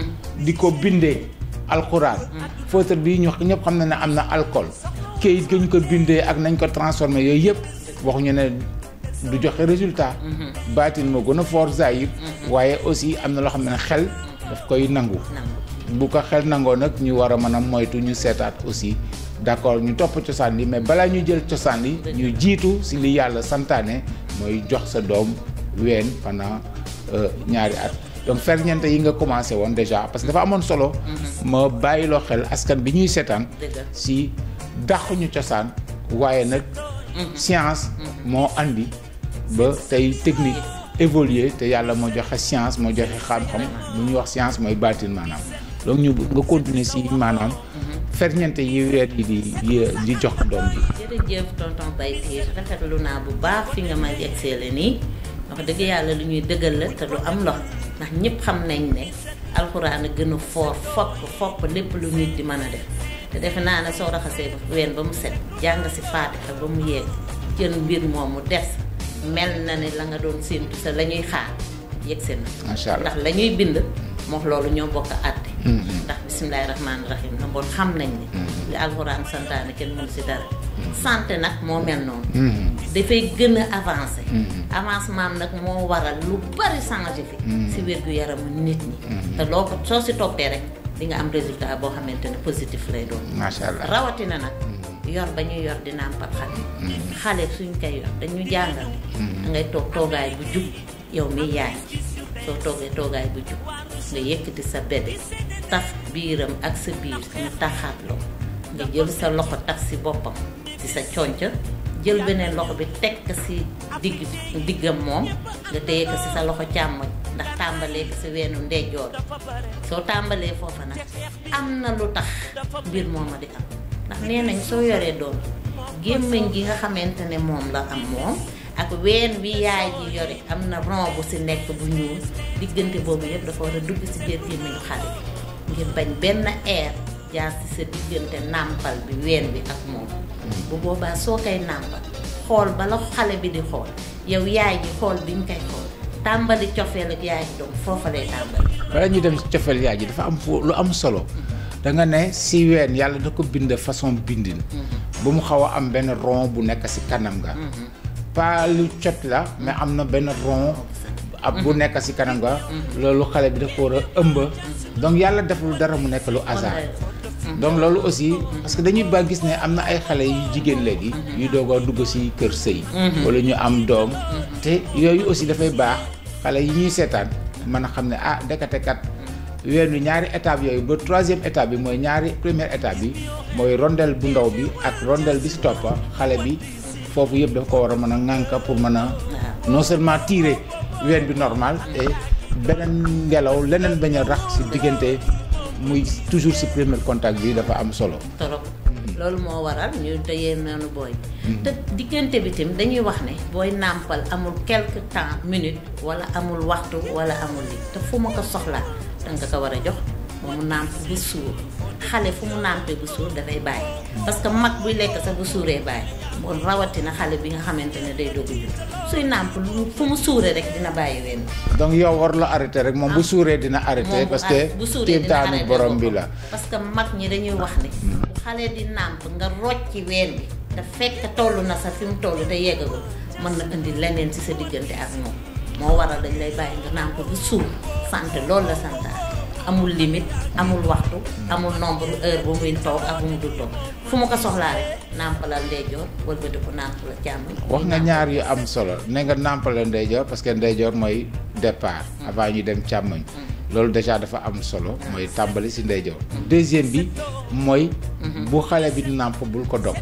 Speaker 1: di ko bindee alxuraan feutre bi ñu ñëpp xam na ne am na alcool kayit ga ñu ko bindee ak nañ ko transformé yooyu yëpp waxuñu ne du joxe résultat baatin moo gën a fort zahir waaye aussi am na loo xam ne xel daf koy nangu bu ko xel nangoo nag ñu war a mën a moytu ñu seetaat aussi d'accord ñu topp cosaan li mais balaa ñuy jël cosaan li ñu jiitu si li yàlla santaane mooy jox sa doom ween pendant ñaari at donc ferñeent yi nga commencé woon déjà parce que dafa amoon solo ma bàyyiloo xel askan bi ñuy seetaan si dàquñu cosaan waaye nag science moo andi ba tey technique évoluer te yàlla moo joxe science moo joxe xam-xam bu ñuy wax science mooy baatin maanaam donc ñu nga continuer si maanaam ferñeent yi weer yi di di jox doom ji
Speaker 3: jërëjëf tonton Baytiir rafetlu naa bu baax fi nga may egseele nii wax dëgg yàlla lu ñuy dëggal la te lu am ndox ndax ñëpp xam nañ ne alxuraan a gën a foor fokk fopp lépp lu nit di mën a def te defe naa ne soo raxasee ween ba mu set jàng si faatixa ba mu yegg jën mbir moomu des mel na ne la nga doon séentu sa la ñuy xaar yegg si na
Speaker 1: macha allah
Speaker 3: ndax la ñuy bind moom loolu ñoo bokk àtte ndax bisimilahi rahmaani rahim na bon xam nañ ne li alxuraan santaane kenn mënu si dara santé nag moo mel noonu dafay gën a avancé avancement nag moo waral lu bari changé fi si wér-gu-yaramu nit ñi te loo ko soo si toppee rek di nga am résultat boo xamante ne positif lay doon
Speaker 1: macha allah
Speaker 3: rawatina nag yor ba ñuy yor di nàmpal xale xale suñ koy yor dañu jàngal da ngay toog toogaay bu jub yow mi yaay soo toogee toogaay bu jub nga yëkkati sa bébé taf biiram ak sa biir ñu taxaatloo nga jël sa loxo taf si boppam ci sa conc jël beneen loxo bi teg ko si digg diggam moom nga téye ko si sa loxo càmmoñ ndax tàmbalee ko si weenu ndeyjoor soo tàmbalee foofa nag am na lu tax mbir mooma di am ndax nee nañ soo yoree doom gémmiñ gi nga xamante ne moom la am moom ak ween wi yaay ji yore am na ron bu si nekk bu ñuul diggante boobu yëpp dafa war a dugg si biir gémmiñu xale bi ngir bañ benn air jaar si sa diggante nàmpal bi ween bi ak moom bu boobaa soo koy nàmpal xool bala xale bi di xool yow yaay ji xool bi nga koy xool tàmbali cofeel ak yaay ji donc foofa lay tàmbali
Speaker 1: bala ñuy dem ci cofeel yaay ji dafa am fu lu am solo da nga ne si ween yàlla da ko bind façon bindin ba mu xaw a am benn rond bu nekk si kanam ga pas lu cot la mais am na benn rond ab bu nekk si kanam ga loolu xale bi dafa war a ëmb donc yàlla deful dara mu nekk lu hasard donc loolu aussi parce que dañuy ba gis ne am na ay xale yu jigéen léegi yu doog a dugg si kër sëy wala ñu am doom te yooyu aussi dafay baax xale yi ñuy seetaan mën a xam ne ah ndekete kat weenu ñaari étape yooyu ba troisième étape bi mooy ñaari première étape bi mooy rondelle bu ndaw bi ak rondelle bi si toppa xale bi foofu yëpp dafa ko war a mën a ŋànka pour mën a non seulement tirer ween bi normal et beneen ngelaw leneen bañ a rax si diggante muy toujours si premier contact bi dafa am solo
Speaker 3: torop loolu moo waral ñu tëyee noonu booy te diggante bi tam dañuy wax ne booy nàmpal amul quelque temps minute wala amul waxtu wala amul li te fu ma ko soxlaa danga ko war a jox ba mu nàmp bu suur xale fu mu nàmpee bu suur dafay bàyyi parce que mag buy lekk sax bu suuree bàyyi bon rawatina xale bi nga xamante ne day dogu jur suy nàmp lu fu mu suuree rek dina bàyyi wenn
Speaker 1: donc yow war la arrêté rek moom bu suuree dina arrêté
Speaker 3: moom
Speaker 1: parce que
Speaker 3: bu suuree dina
Speaker 1: kéemtaanu
Speaker 3: arrêté
Speaker 1: borom bi
Speaker 3: boppam.
Speaker 1: la
Speaker 3: parce que mag ñi dañuy wax ni bu xale di nàmp nga rocci ween bi te fekk toll na sa fi mu toll te yeggagul mën na indi leneen ci sa diggante ak moom moo waral dañ lay bàyyi nga nàmp bu suur santé loolu la santaat amul limite amul waxtu amul nombre heure bu muy toog ak bu mu dul toog fu mu ko soxlaa rek nàmpalal ndeyjoor wëlbati ko nàmp la càmmoñ
Speaker 1: wax nga ñaar yu am solo ne nga nàmpale ndeyjoor parce que ndeyjoor mooy départ avant ñu dem càmmoñ loolu déjà dafa am solo mooy tàmbali ci ndeyjoor deuxième bi mooy bu xale bi nàmp bul ko dog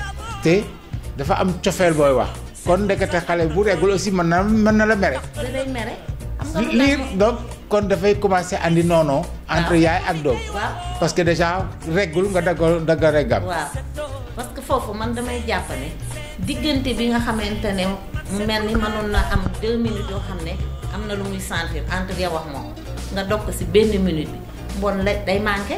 Speaker 1: te dafa am cofeel booy wax kon ndekete xale bu reggul aussi mën na mën na la mere
Speaker 3: da day mere xam nga lu
Speaker 1: liir
Speaker 3: tax
Speaker 1: donc kon dafay commencer andi noonoo entre yaay ak doom
Speaker 3: waaw
Speaker 1: parce que déjà reggul nga daggal daggal reggam
Speaker 3: waaw parce que foofu man damay jàpp ne diggante bi nga xamante ne mu mel ni mënoon na am deux minutes yoo xam ne am na lu muy sentir entre yow ak moom nga dog ko si benn minute bi bon la day manqué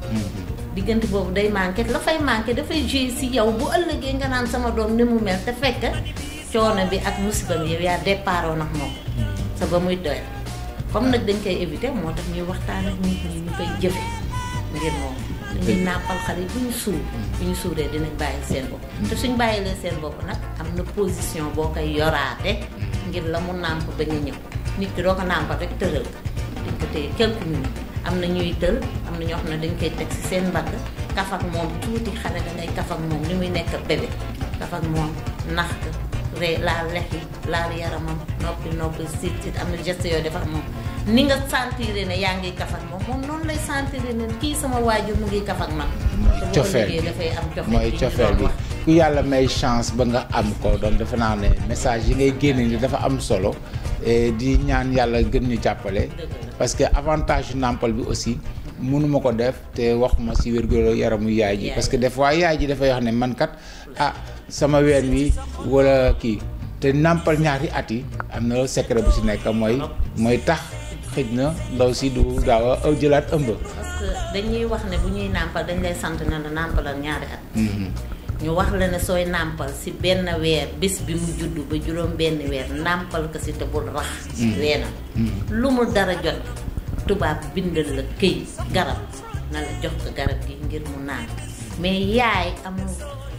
Speaker 3: diggante boobu day manqué la fay manqué dafay jouer si yow bu ëllëgee nga naan sama doom ni mu mel te fekk coono bi ak musiba bi yow yaa départoo nag moom sa ba muy doy comme nag dañ koy éviter moo tax ñuy waxtaan ak nit ñi ñu koy jëfe ngir moom dañuy nàppal xale yi bu ñu suur bu ñu suuree dinañ bàyyi seen bopp te suñ bàyyilee seen bopp nag am na position boo koy yoraate ngir la mu nàmp ba nga ñëw nit ki doo ko nàmpal rek tëral ko dañ ko téye quelques minutes am na ñuy tël am na ñoo xam ne dañ koy teg ci seen mbagg kaf ak moom tuuti xale da ngay kaf ak moom ni muy nekk bébé kaf ak moom nax ko ree laal lex yi laal yaramam noppi noppi sit sit am na geste yooyu def ak moom ni nga sentir ne yaa ngi kaf ak moom moom noonu lay sentir ne kii sama waajur mu ngi kaf ak man te bu
Speaker 1: cofeel
Speaker 3: ëllëgee
Speaker 1: bi
Speaker 3: dafay am cofeel
Speaker 1: mooy
Speaker 3: bi ñu
Speaker 1: cofeel
Speaker 3: doon
Speaker 1: bi
Speaker 3: wax.
Speaker 1: ku yàlla may chance ba nga am ko donc defe naa ne message yi ngay génne ni dafa am solo et di ñaan yàlla gën ñu jàppale
Speaker 3: Dëgg la.
Speaker 1: parce que avantage nàmpal bi aussi mënuma ko def te waxuma ci wér-gu yaramu yaay ji
Speaker 3: Yaay.
Speaker 1: parce que des fois yaay ji dafay wax ne man kat ah sama ween wi wala kii te nàmpal ñaari at yi am na secret bu ci nekk mooy mooy tax xëj na ndaw si du gaaw a jëlaat ëmb
Speaker 3: parce que dañuy wax ne bu ñuy nàmpal dañ lay sant ne la nàmpalal ñaari at
Speaker 1: Mhm.
Speaker 3: ñu wax la ne sooy nàmpal si benn weer bés bi mu juddu ba juróom benn weer nàmpal ko si te bul rax weenam lu mu dara jot tubaab bindal la këy garab na la jox ko garab gi ngir mu naan mais yaay amul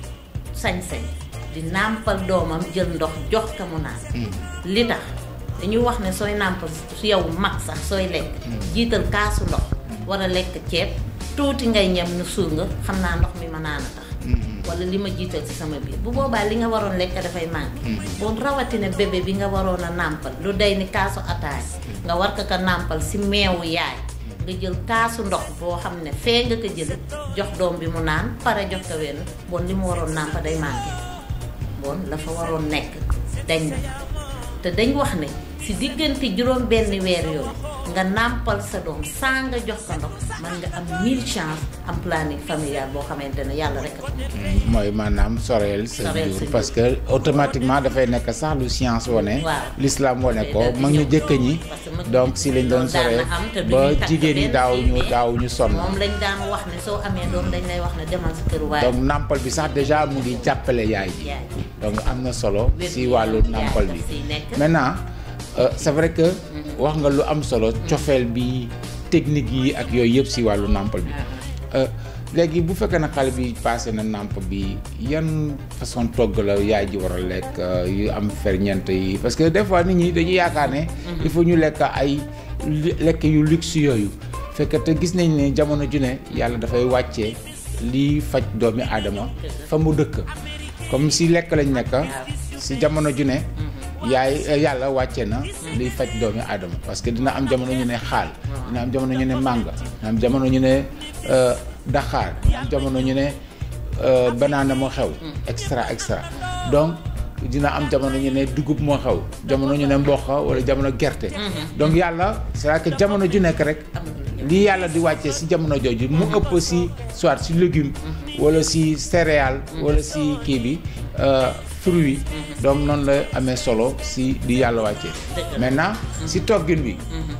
Speaker 3: sañ-sañ di nàmpal doomam jël ndox jox ko mu naan li tax dañuy wax ne sooy nàmpal su yow mag sax sooy lekk jiital kaasu ndox war a lekk ceeb tuuti ngay ñam nu suur nga xam naa ndox mi ma naan a tax wala li ma jiital ci sama biir bu boobaa li nga waroon lekk dafay manqué bon rawatina bébé bi nga waroon a nàmpal lu day ni kaasu ataay nga war ko ko nàmpal si meewu yaay nga jël kaasu ndox boo xam ne fee nga ko jële jox doom bi mu naan pare jox ko wenn bon li mu waroon nàmpa day manqué bon la fa waroon nekk dañ na te dañ wax ne si diggante juróom benn weer yooyu nga nàmpal sa doom saa nga jox ko ndox man nga am mille chance am planning familial boo xamante ne yàlla rek a ko mën.
Speaker 1: mooy maanaam soreel sa
Speaker 3: Soreel sa
Speaker 1: jur
Speaker 3: jur.
Speaker 1: parce que automatiquement dafay nekk sax lu science wane
Speaker 3: Waaw.
Speaker 1: l'islam wane ko
Speaker 3: Day daal di
Speaker 1: mag ñu
Speaker 3: ñëw.
Speaker 1: jëkk ñi
Speaker 3: Parce que mag ñu
Speaker 1: donc si lañ doon
Speaker 3: loolu daan
Speaker 1: soreel
Speaker 3: na am te du
Speaker 1: ba
Speaker 3: ñuy takk
Speaker 1: jigéen ñi
Speaker 3: benn
Speaker 1: daaw ñu
Speaker 3: mais
Speaker 1: daaw ñu sonn
Speaker 3: moom lañ daan wax ne soo amee doom dañ lay wax ne demal sa kër waaye
Speaker 1: donc nàmpal bi sax déjà mu ngi jàppale yaay ji
Speaker 3: yaay
Speaker 1: donc am na solo
Speaker 3: Wér
Speaker 1: si
Speaker 3: gu
Speaker 1: wàllu
Speaker 3: yaram
Speaker 1: nàmpal
Speaker 3: yaay
Speaker 1: bi
Speaker 3: daf siy nekk.
Speaker 1: maintenant euh, c'est vrai que wax nga lu am solo cofeel bi technique yi ak yooyu yëpp si wàllu nàmpal bi Euh, léegi bu fekkee na xale bi passé na nàmp bi yan façon togg la yaay ji war a lekk euh, yu am ferñeent yi parce que des fois nit ñi dañuy yaakaar ne il faut ñu lekk ay li- lekk yu luxe yooyu fekk te gis nañ ne jamono ju ne yàlla dafay wàccee lii faj doomi aadama fa mu dëkk comme si lekk lañ nekk si jamono ju ne yaay eh, yàlla wàcce na liy faj doomi aadama parce que dina am jamono ñu ne xaal dina am jamono ñu ne mànga dina am jamono ñu ne euh, daxaar dina am jamono ñu ne euh, banaana moo xew extra extra donc dina am jamono ñu ne dugub moo xew jamono ñu ne mboq wala jamono gerte donc yàlla c'est-à-dire que jamono ju nekk rek lii yàlla di wàccee si jamono jooju mu ëpp si soit si légume wala si céréale wala si kii bi euh, fruit donc noonu la amee solo si di yàlla wàccee
Speaker 3: Dëgg la.
Speaker 1: maintenant si toggin bi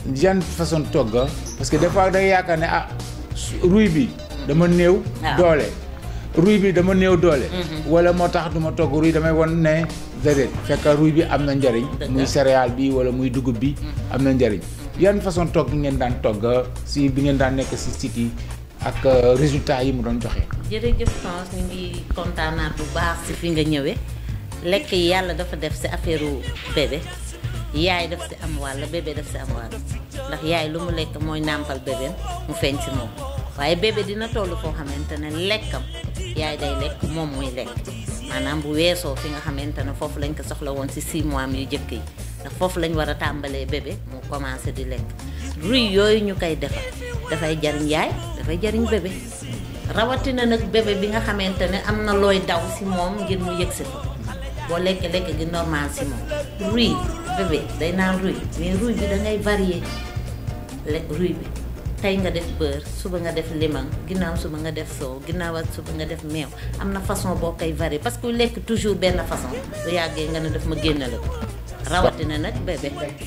Speaker 1: yan façon togga parce que des fois da ngay yaakaar ne ah ruy bi dama néew
Speaker 3: waaw.
Speaker 1: doole ruy bi dama néew doole wala moo tax du ma togg ruy damay won ne déedéet fekk ruy bi am na njariñ
Speaker 3: Dëgg
Speaker 1: muy
Speaker 3: la.
Speaker 1: céréale bi wala muy dugub bi am na njariñ yan façon togg ngeen daan togg si bi ngeen daan nekk si site yi ak euh, résultat yi mu doon joxe
Speaker 3: jërëjëf France ñu ngi kontaanaat bu baax si fi nga ñëwee lekk yi yàlla dafa def si affaire bébé yaay daf si am wàll bébé daf si am wàll ndax yaay lu mu lekk mooy nàmpal bébéem mu feeñ si moom waaye bébé dina toll foo xamante ne lekkam yaay day lekk moom muy lekk maanaam bu weesoo fi nga xamante ne foofu lañ ko soxla woon si 6 mois yu jëkk yi ndax foofu lañ war a tàmbalee bébé mu commencé di lekk ruy yooyu ñu koy defar dafay jariñ yaay dafay jariñ bébé rawatina nag bébé bi nga xamante ne am na looy daw si moom ngir mu yëg si fa boo lekk lekk gi normal si moom ruy bébé day naan ruy mais ruy bi da ngay varier lekk ruy bi tey nga def beurre suba nga def limon ginnaaw suba nga def soow ginnaaw ak suba nga def meew am na façon boo koy varier parce que lekk toujours benn façon bu yàggee nga ne daf ma génn la ko rawatina nag bébé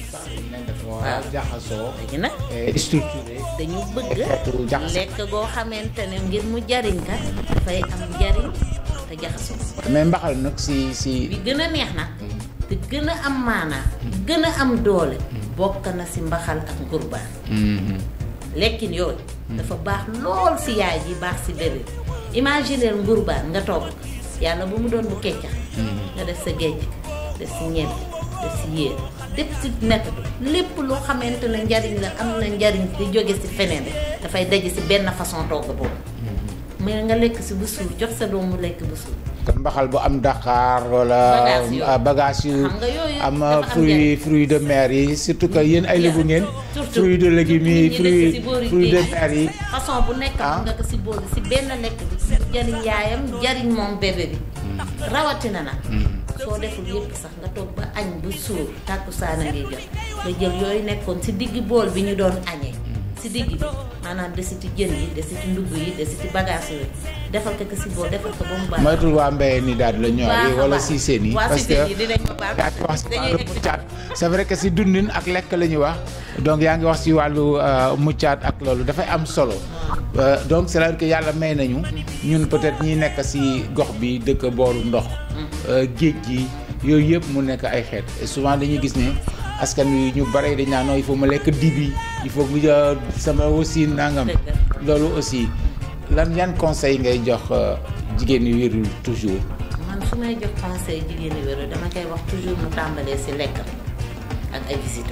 Speaker 1: waaw jaxasoo
Speaker 3: léegi nag
Speaker 1: et structuré
Speaker 3: dañu bëgg
Speaker 1: xeetu jaxasoo.
Speaker 3: lekk goo xamante ne ngir mu jariñ ka dafay am njariñ te jaxasoo
Speaker 1: mais mbaxal nag si si
Speaker 3: bi gën a neex nag te gën a am maanaa gën a am doole bokk na si mbaxal ak ngurbaan
Speaker 1: Mhm.
Speaker 3: lekkin yooyu dafa baax lool si yaay ji baax si bébé imaginer ngurbaan nga togg yàlla bu mu doon bu keccax nga def sa géej def si ñebe def si yéer def si nett lépp loo xamante ne njariñ la am na njariñ di jóge si feneen dafay daje si benn façon togg boobu mais nga lekk si bu suur jox sa doom mu lekk bu suur
Speaker 1: kon mbaxal bu am Dakar wala
Speaker 3: Bagage yu-
Speaker 1: ah, bagage yu
Speaker 3: xam nga yooyu
Speaker 1: am
Speaker 3: dafa am
Speaker 1: fruit
Speaker 3: njariñ.
Speaker 1: fruit de mer yi surtout que yéen ay lébu ngeen
Speaker 3: surtout
Speaker 1: fruit de légumes yi
Speaker 3: nit ñi dëkk
Speaker 1: fruit
Speaker 3: si boori
Speaker 1: fruit de
Speaker 3: géej.
Speaker 1: mer yi
Speaker 3: façon bu nekk
Speaker 1: Ah.
Speaker 3: am nga ko si boole si benn lekk bi jariñ yaayam jariñ moom bébé bi rawatina nag soo deful yépp sax nga toog ba añ bu suur tàkkusaan a ngi jot nga jël yooyu nekkoon si digg bool bi ñu doon añee si digg bi maanaam desiti jën yi desiti ndugg yi desiti bagage yooyu defal ko ko si bool defal ko ba mu baax
Speaker 1: moytul waa mbéyee ni daal di la ñor yi
Speaker 3: baax a
Speaker 1: wala
Speaker 3: baax.
Speaker 1: si seen yi
Speaker 3: waa
Speaker 1: parce
Speaker 3: Cissé
Speaker 1: que
Speaker 3: yi dinañ ma baal
Speaker 1: yaa ngi wax si
Speaker 3: dañuy
Speaker 1: wàllu
Speaker 3: egg si
Speaker 1: muccaat c'est vrai que si dundin ak lekk la ñuy wax donc yaa ngi wax si wàllu euh, muccaat ak loolu dafay am solo Euh, donc c'est-à-dire que yàlla may nañu ñun peut-être ñi nekk si gox bi dëkk booru ndox euh, géej gi yooyu yëpp mu nekk ay xeet et souvent dañuy gis ne askan wi ñu bare dañ naan non il faut ma lekk dibi il faut que euh, sama aussi nangam
Speaker 3: Dëgg
Speaker 1: loolu aussi lan yan conseil ngay jox euh, jigéen ñi wérul toujours
Speaker 3: man su may jox conseil jigéeni wéru dama koy wax toujours mu tàmbalee si lekkam ak ay visite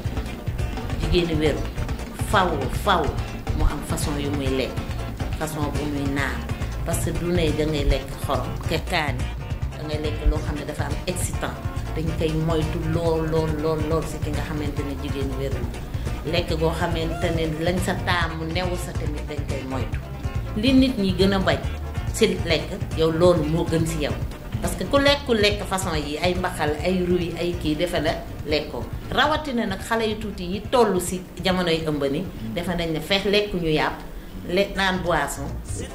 Speaker 3: jigéeni wéru faw faw mu am façon yu muy lekk façon bu muy naan parce que du ne da ngay lekk xorom ke kaani da ngay lekk loo xam ne dafa am excitant dañ koy moytu lool lool lool lool si ki nga xamante ne jigéeni wéru lekk goo xamante ne lañ sa taamu newu sa tamit dañ koy moytu li nit ñi gën a bañ si lekk yow loolu moo gën si yow parce que ku lekku lekk façon yi ay mbaxal ay ruy ay kii defe na lekkoo rawatina nag xale yu tuuti yi toll si jamonoy ëmb ni defe nañ ne feex lekkuñu yàpp lekk naan boisson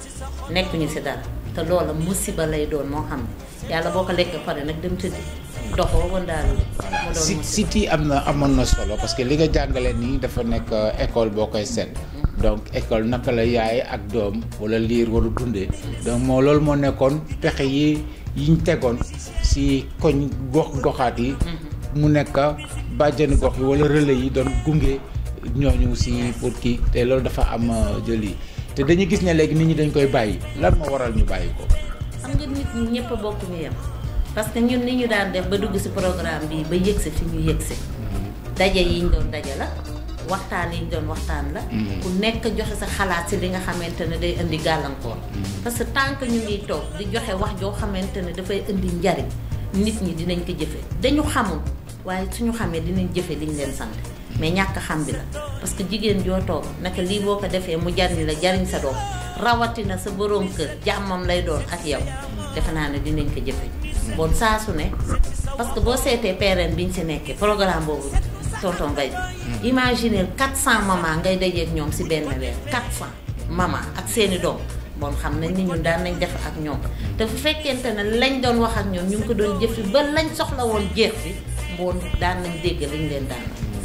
Speaker 3: nekkuñu si dara te loola musiba lay doon moo xam ne yàlla boo ko lekk pare nag dem tëddi doxoo wandaalu mu doon
Speaker 1: si
Speaker 3: musiba
Speaker 1: site yi am na amoon na solo parce que li nga jàngale nii dafa nekk euh, école boo koy seet donc école naka la yaay ak doom wala liir wala dundee donc moo loolu moo nekkoon pexe yi yiñ tegoon si koñ gox goxaat yi mu nekk bàjjani gox yi wala relais yi doon gunge ñooñu si pour kii te loolu dafa am euh, jëli te dañuy gis ne léegi nit ñi dañ koy bàyyi lan moo waral ñu bàyyi ko
Speaker 3: xam nga nit ñi ñëpp a bokk ñu yem parce que ñun ni ñu daan def ba dugg ci programme bi ba yëgsi fi ñu yëgsi daje yi ñu doon daje la waxtaan yi ñu doon waxtaan la ku nekk joxe sa xalaat ci li nga xamante ne day indi gàllankoor parce que tant que ñu ngi toog di joxe wax joo xamante ne dafay indi njariñ nit ñi dinañ ko jëfe dañu xamul waaye suñu xamee dinañ jëfe liñ leen sant mais ñàkk xam bi la parce que jigéen joo toog naka lii boo ko defee mu jariñ la jariñ sa doom rawatina sa boroom kër jàmmam lay doon ak yow defe naa ne dinañ ko jëfe bon saa su ne parce que boo seetee PRN bi ñu si nekkee programme boobu tonton Gaye bi imaginer 400 maman ngay dajeek ñoom si benn weer 400 maman ak seeni doom bon xam nañ ni ñun daan nañ def ak ñoom te fu fekkente ne lañ doon wax ak ñoom ñu ngi ko doon jëfi ba lañ soxla woon jeex fi bon daan nañ dégg liñ leen daan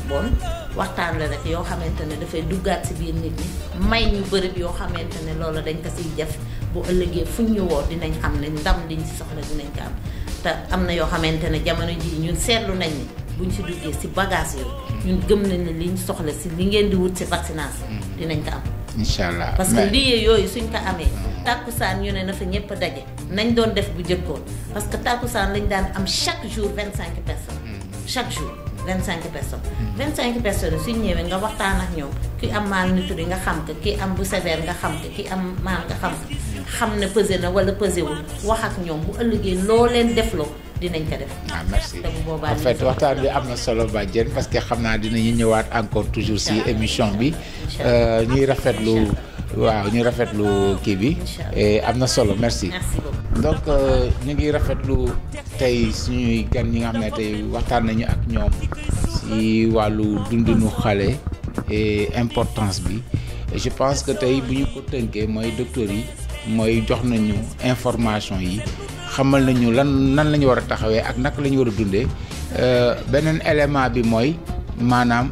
Speaker 3: bon waxtaan la rek yoo xamante ne dafay duggaat si biir nit ñi may ñu bërëb yoo xamante ne loolu dañ ko siy def bu ëllëgee fuñ ñu woo dinañ xam ne ndam liñ si soxla dinañ ko am te am na yoo xamante ne jamono jii ñun seetlu nañ ni buñ si duggee si bagage yooyu ñun gëm nañ ne liñ soxla si li ngeen di wut si vaccination dinañ ko am
Speaker 1: incha allah
Speaker 3: parce que lii yooyu suñ ko amee tàkkusaan ñu ne na fa ñëpp daje nañ doon def bu jëkkoon parce que tàkkusaan lañ daan am chaque jour vingt cinq personnes chaque jour vingt cinq personnes vingt cinq personnes suñ ñëwee nga waxtaan ak ñoom ki am malnutri nga xam ko ki am bu sévère nga xam ko ki am mal nga xam ko xam ne pesé na wala pesé wul wax ak ñoom bu ëllëgee loo leen defloo dinañ ko def
Speaker 1: ah merci
Speaker 3: te bu boobaa
Speaker 1: en fait waxtaan bi am na solo Badiane parce que xam naa dinañu ñëwaat encore toujours si émission bi ñuy rafetlu waaw ñuy rafetlu kii bi et am na solo merci
Speaker 3: merci beaucoup
Speaker 1: donc ñu ngi rafetlu tey suñuy gan ñi nga xam ne tey waxtaan nañu ak ñoom si wàllu dundinu xale et importance bi et je pense que tey bu ñu ko tënkee mooy docteur yi mooy jox nañu information yi xamal nañu lan nan la ñu war a taxawee ak naka la ñu war a dundee beneen élément bi mooy maanaam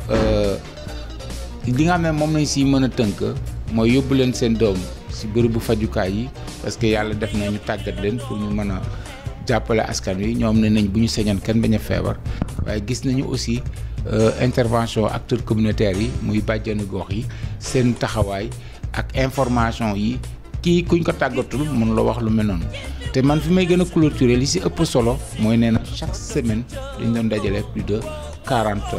Speaker 1: li nga xam ne moom lañ si mën a tënk mooy yóbbu leen seen doom si bërëbu fajukaay yi parce que yàlla def na ñu tàggat leen pour ñu mën a jàppale askan wi ñoom ne nañ bu ñu sañoon kenn bañ a feebar waaye gis nañu aussi intervention acteurs communautaires yi muy bàjjenu gox yi seen taxawaay ak information yi kii kuñ ko tàggatul mun la wax lu mel noonu te man fi may gën a clôturer li si ëpp solo mooy nee na chaque semaine dañ doon dajale plus de quarante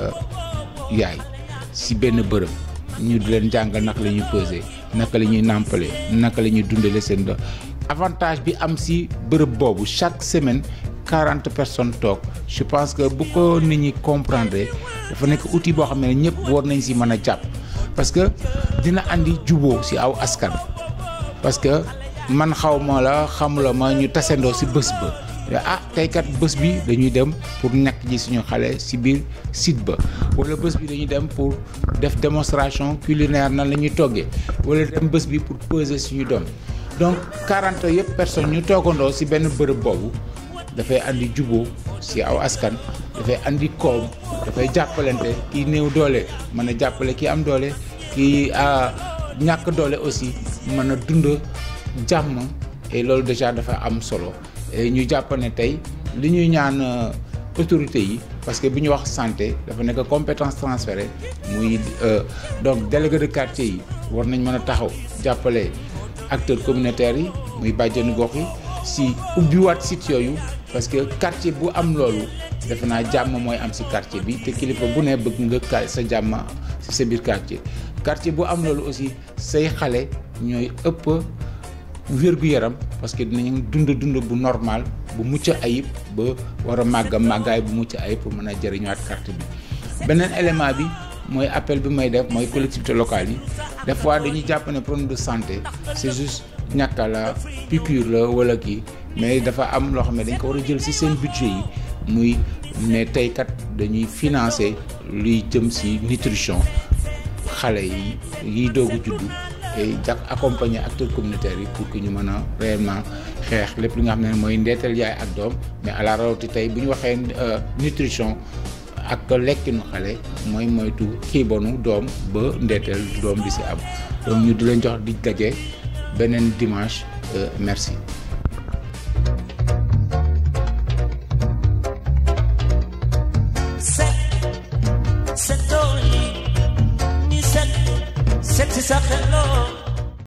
Speaker 1: yaay si benn bërëb ñu di leen jàngal naka la ñuy peser naka la ñuy nàmpale naka la ñuy dundale seen doom avantage bi am si bërëb boobu chaque semaine quarante personnes toog je pense que bu ko nit ñi comprendre dafa nekk outil boo xam ne ñëpp war nañ si mën a jàpp parce que dina andi juboo si aw askan parce que man xaw ma la xamula ma ñu tasandoo si bés ba ah tey kat bés bi dañuy dem pour nekk ji suñu xale si biir site ba wala bés bi dañuy dem pour def démonstration culinaire nan la ñuy toggee wala dem bés bi pour peser suñu doom donc quarante yëpp personnes ñu toogandoo si benn bërëb boobu dafay andi juboo si aw askan dafay andi koom dafay jàppalante kii néew doole mën a jàppale kii am doole kii ñàkk doole aussi mën a dund jàmm et loolu déjà dafa am solo ñu jàpp ne tey li ñuy ñaan autorités yi parce que bi ñu wax santé dafa nekk compétence transférée muy donc délégué de quartier yi war nañ mën a taxaw jàppale acteurs communautaires yi muy bàjjenu gox yi si ubbiwaat site yooyu parce que quartier bu am loolu defe naa jàmm mooy am si quartier bi te kilifa bu ne bëgg nga sa jàmm si sa biir quartier quartier bu am loolu aussi say xale ñooy ëpp wér-gu-yaram parce que dinañ dund dund bu normal bu mucc ayib ba war a màgg màggaay bu mucc ayib pour mën a jëriñuwaat carte bi beneen élément bi mooy appel bi may def mooy collectivité locale yi des fois dañuy jàpp ne problème de santé c'est juste ñàkka la piqûre la wala kii mais dafa am loo xam ne dañ ko war a jël ci seen budget yi muy ne tey kat dañuy financer luy jëm ci nutrition xale yi yiy doogu juddu et jàpp accompagner acteurs communautaires yi pour que ñu mën a réellement xeex lépp li nga xam ne mooy ndeetal yaay ak doom mais à la rawati tey bu ñu waxee nutrition ak lekkinu xale mooy moytu xiibonu doom ba ndeeteel doom di ci am donc ñu di leen jox di daje beneen dimanche merci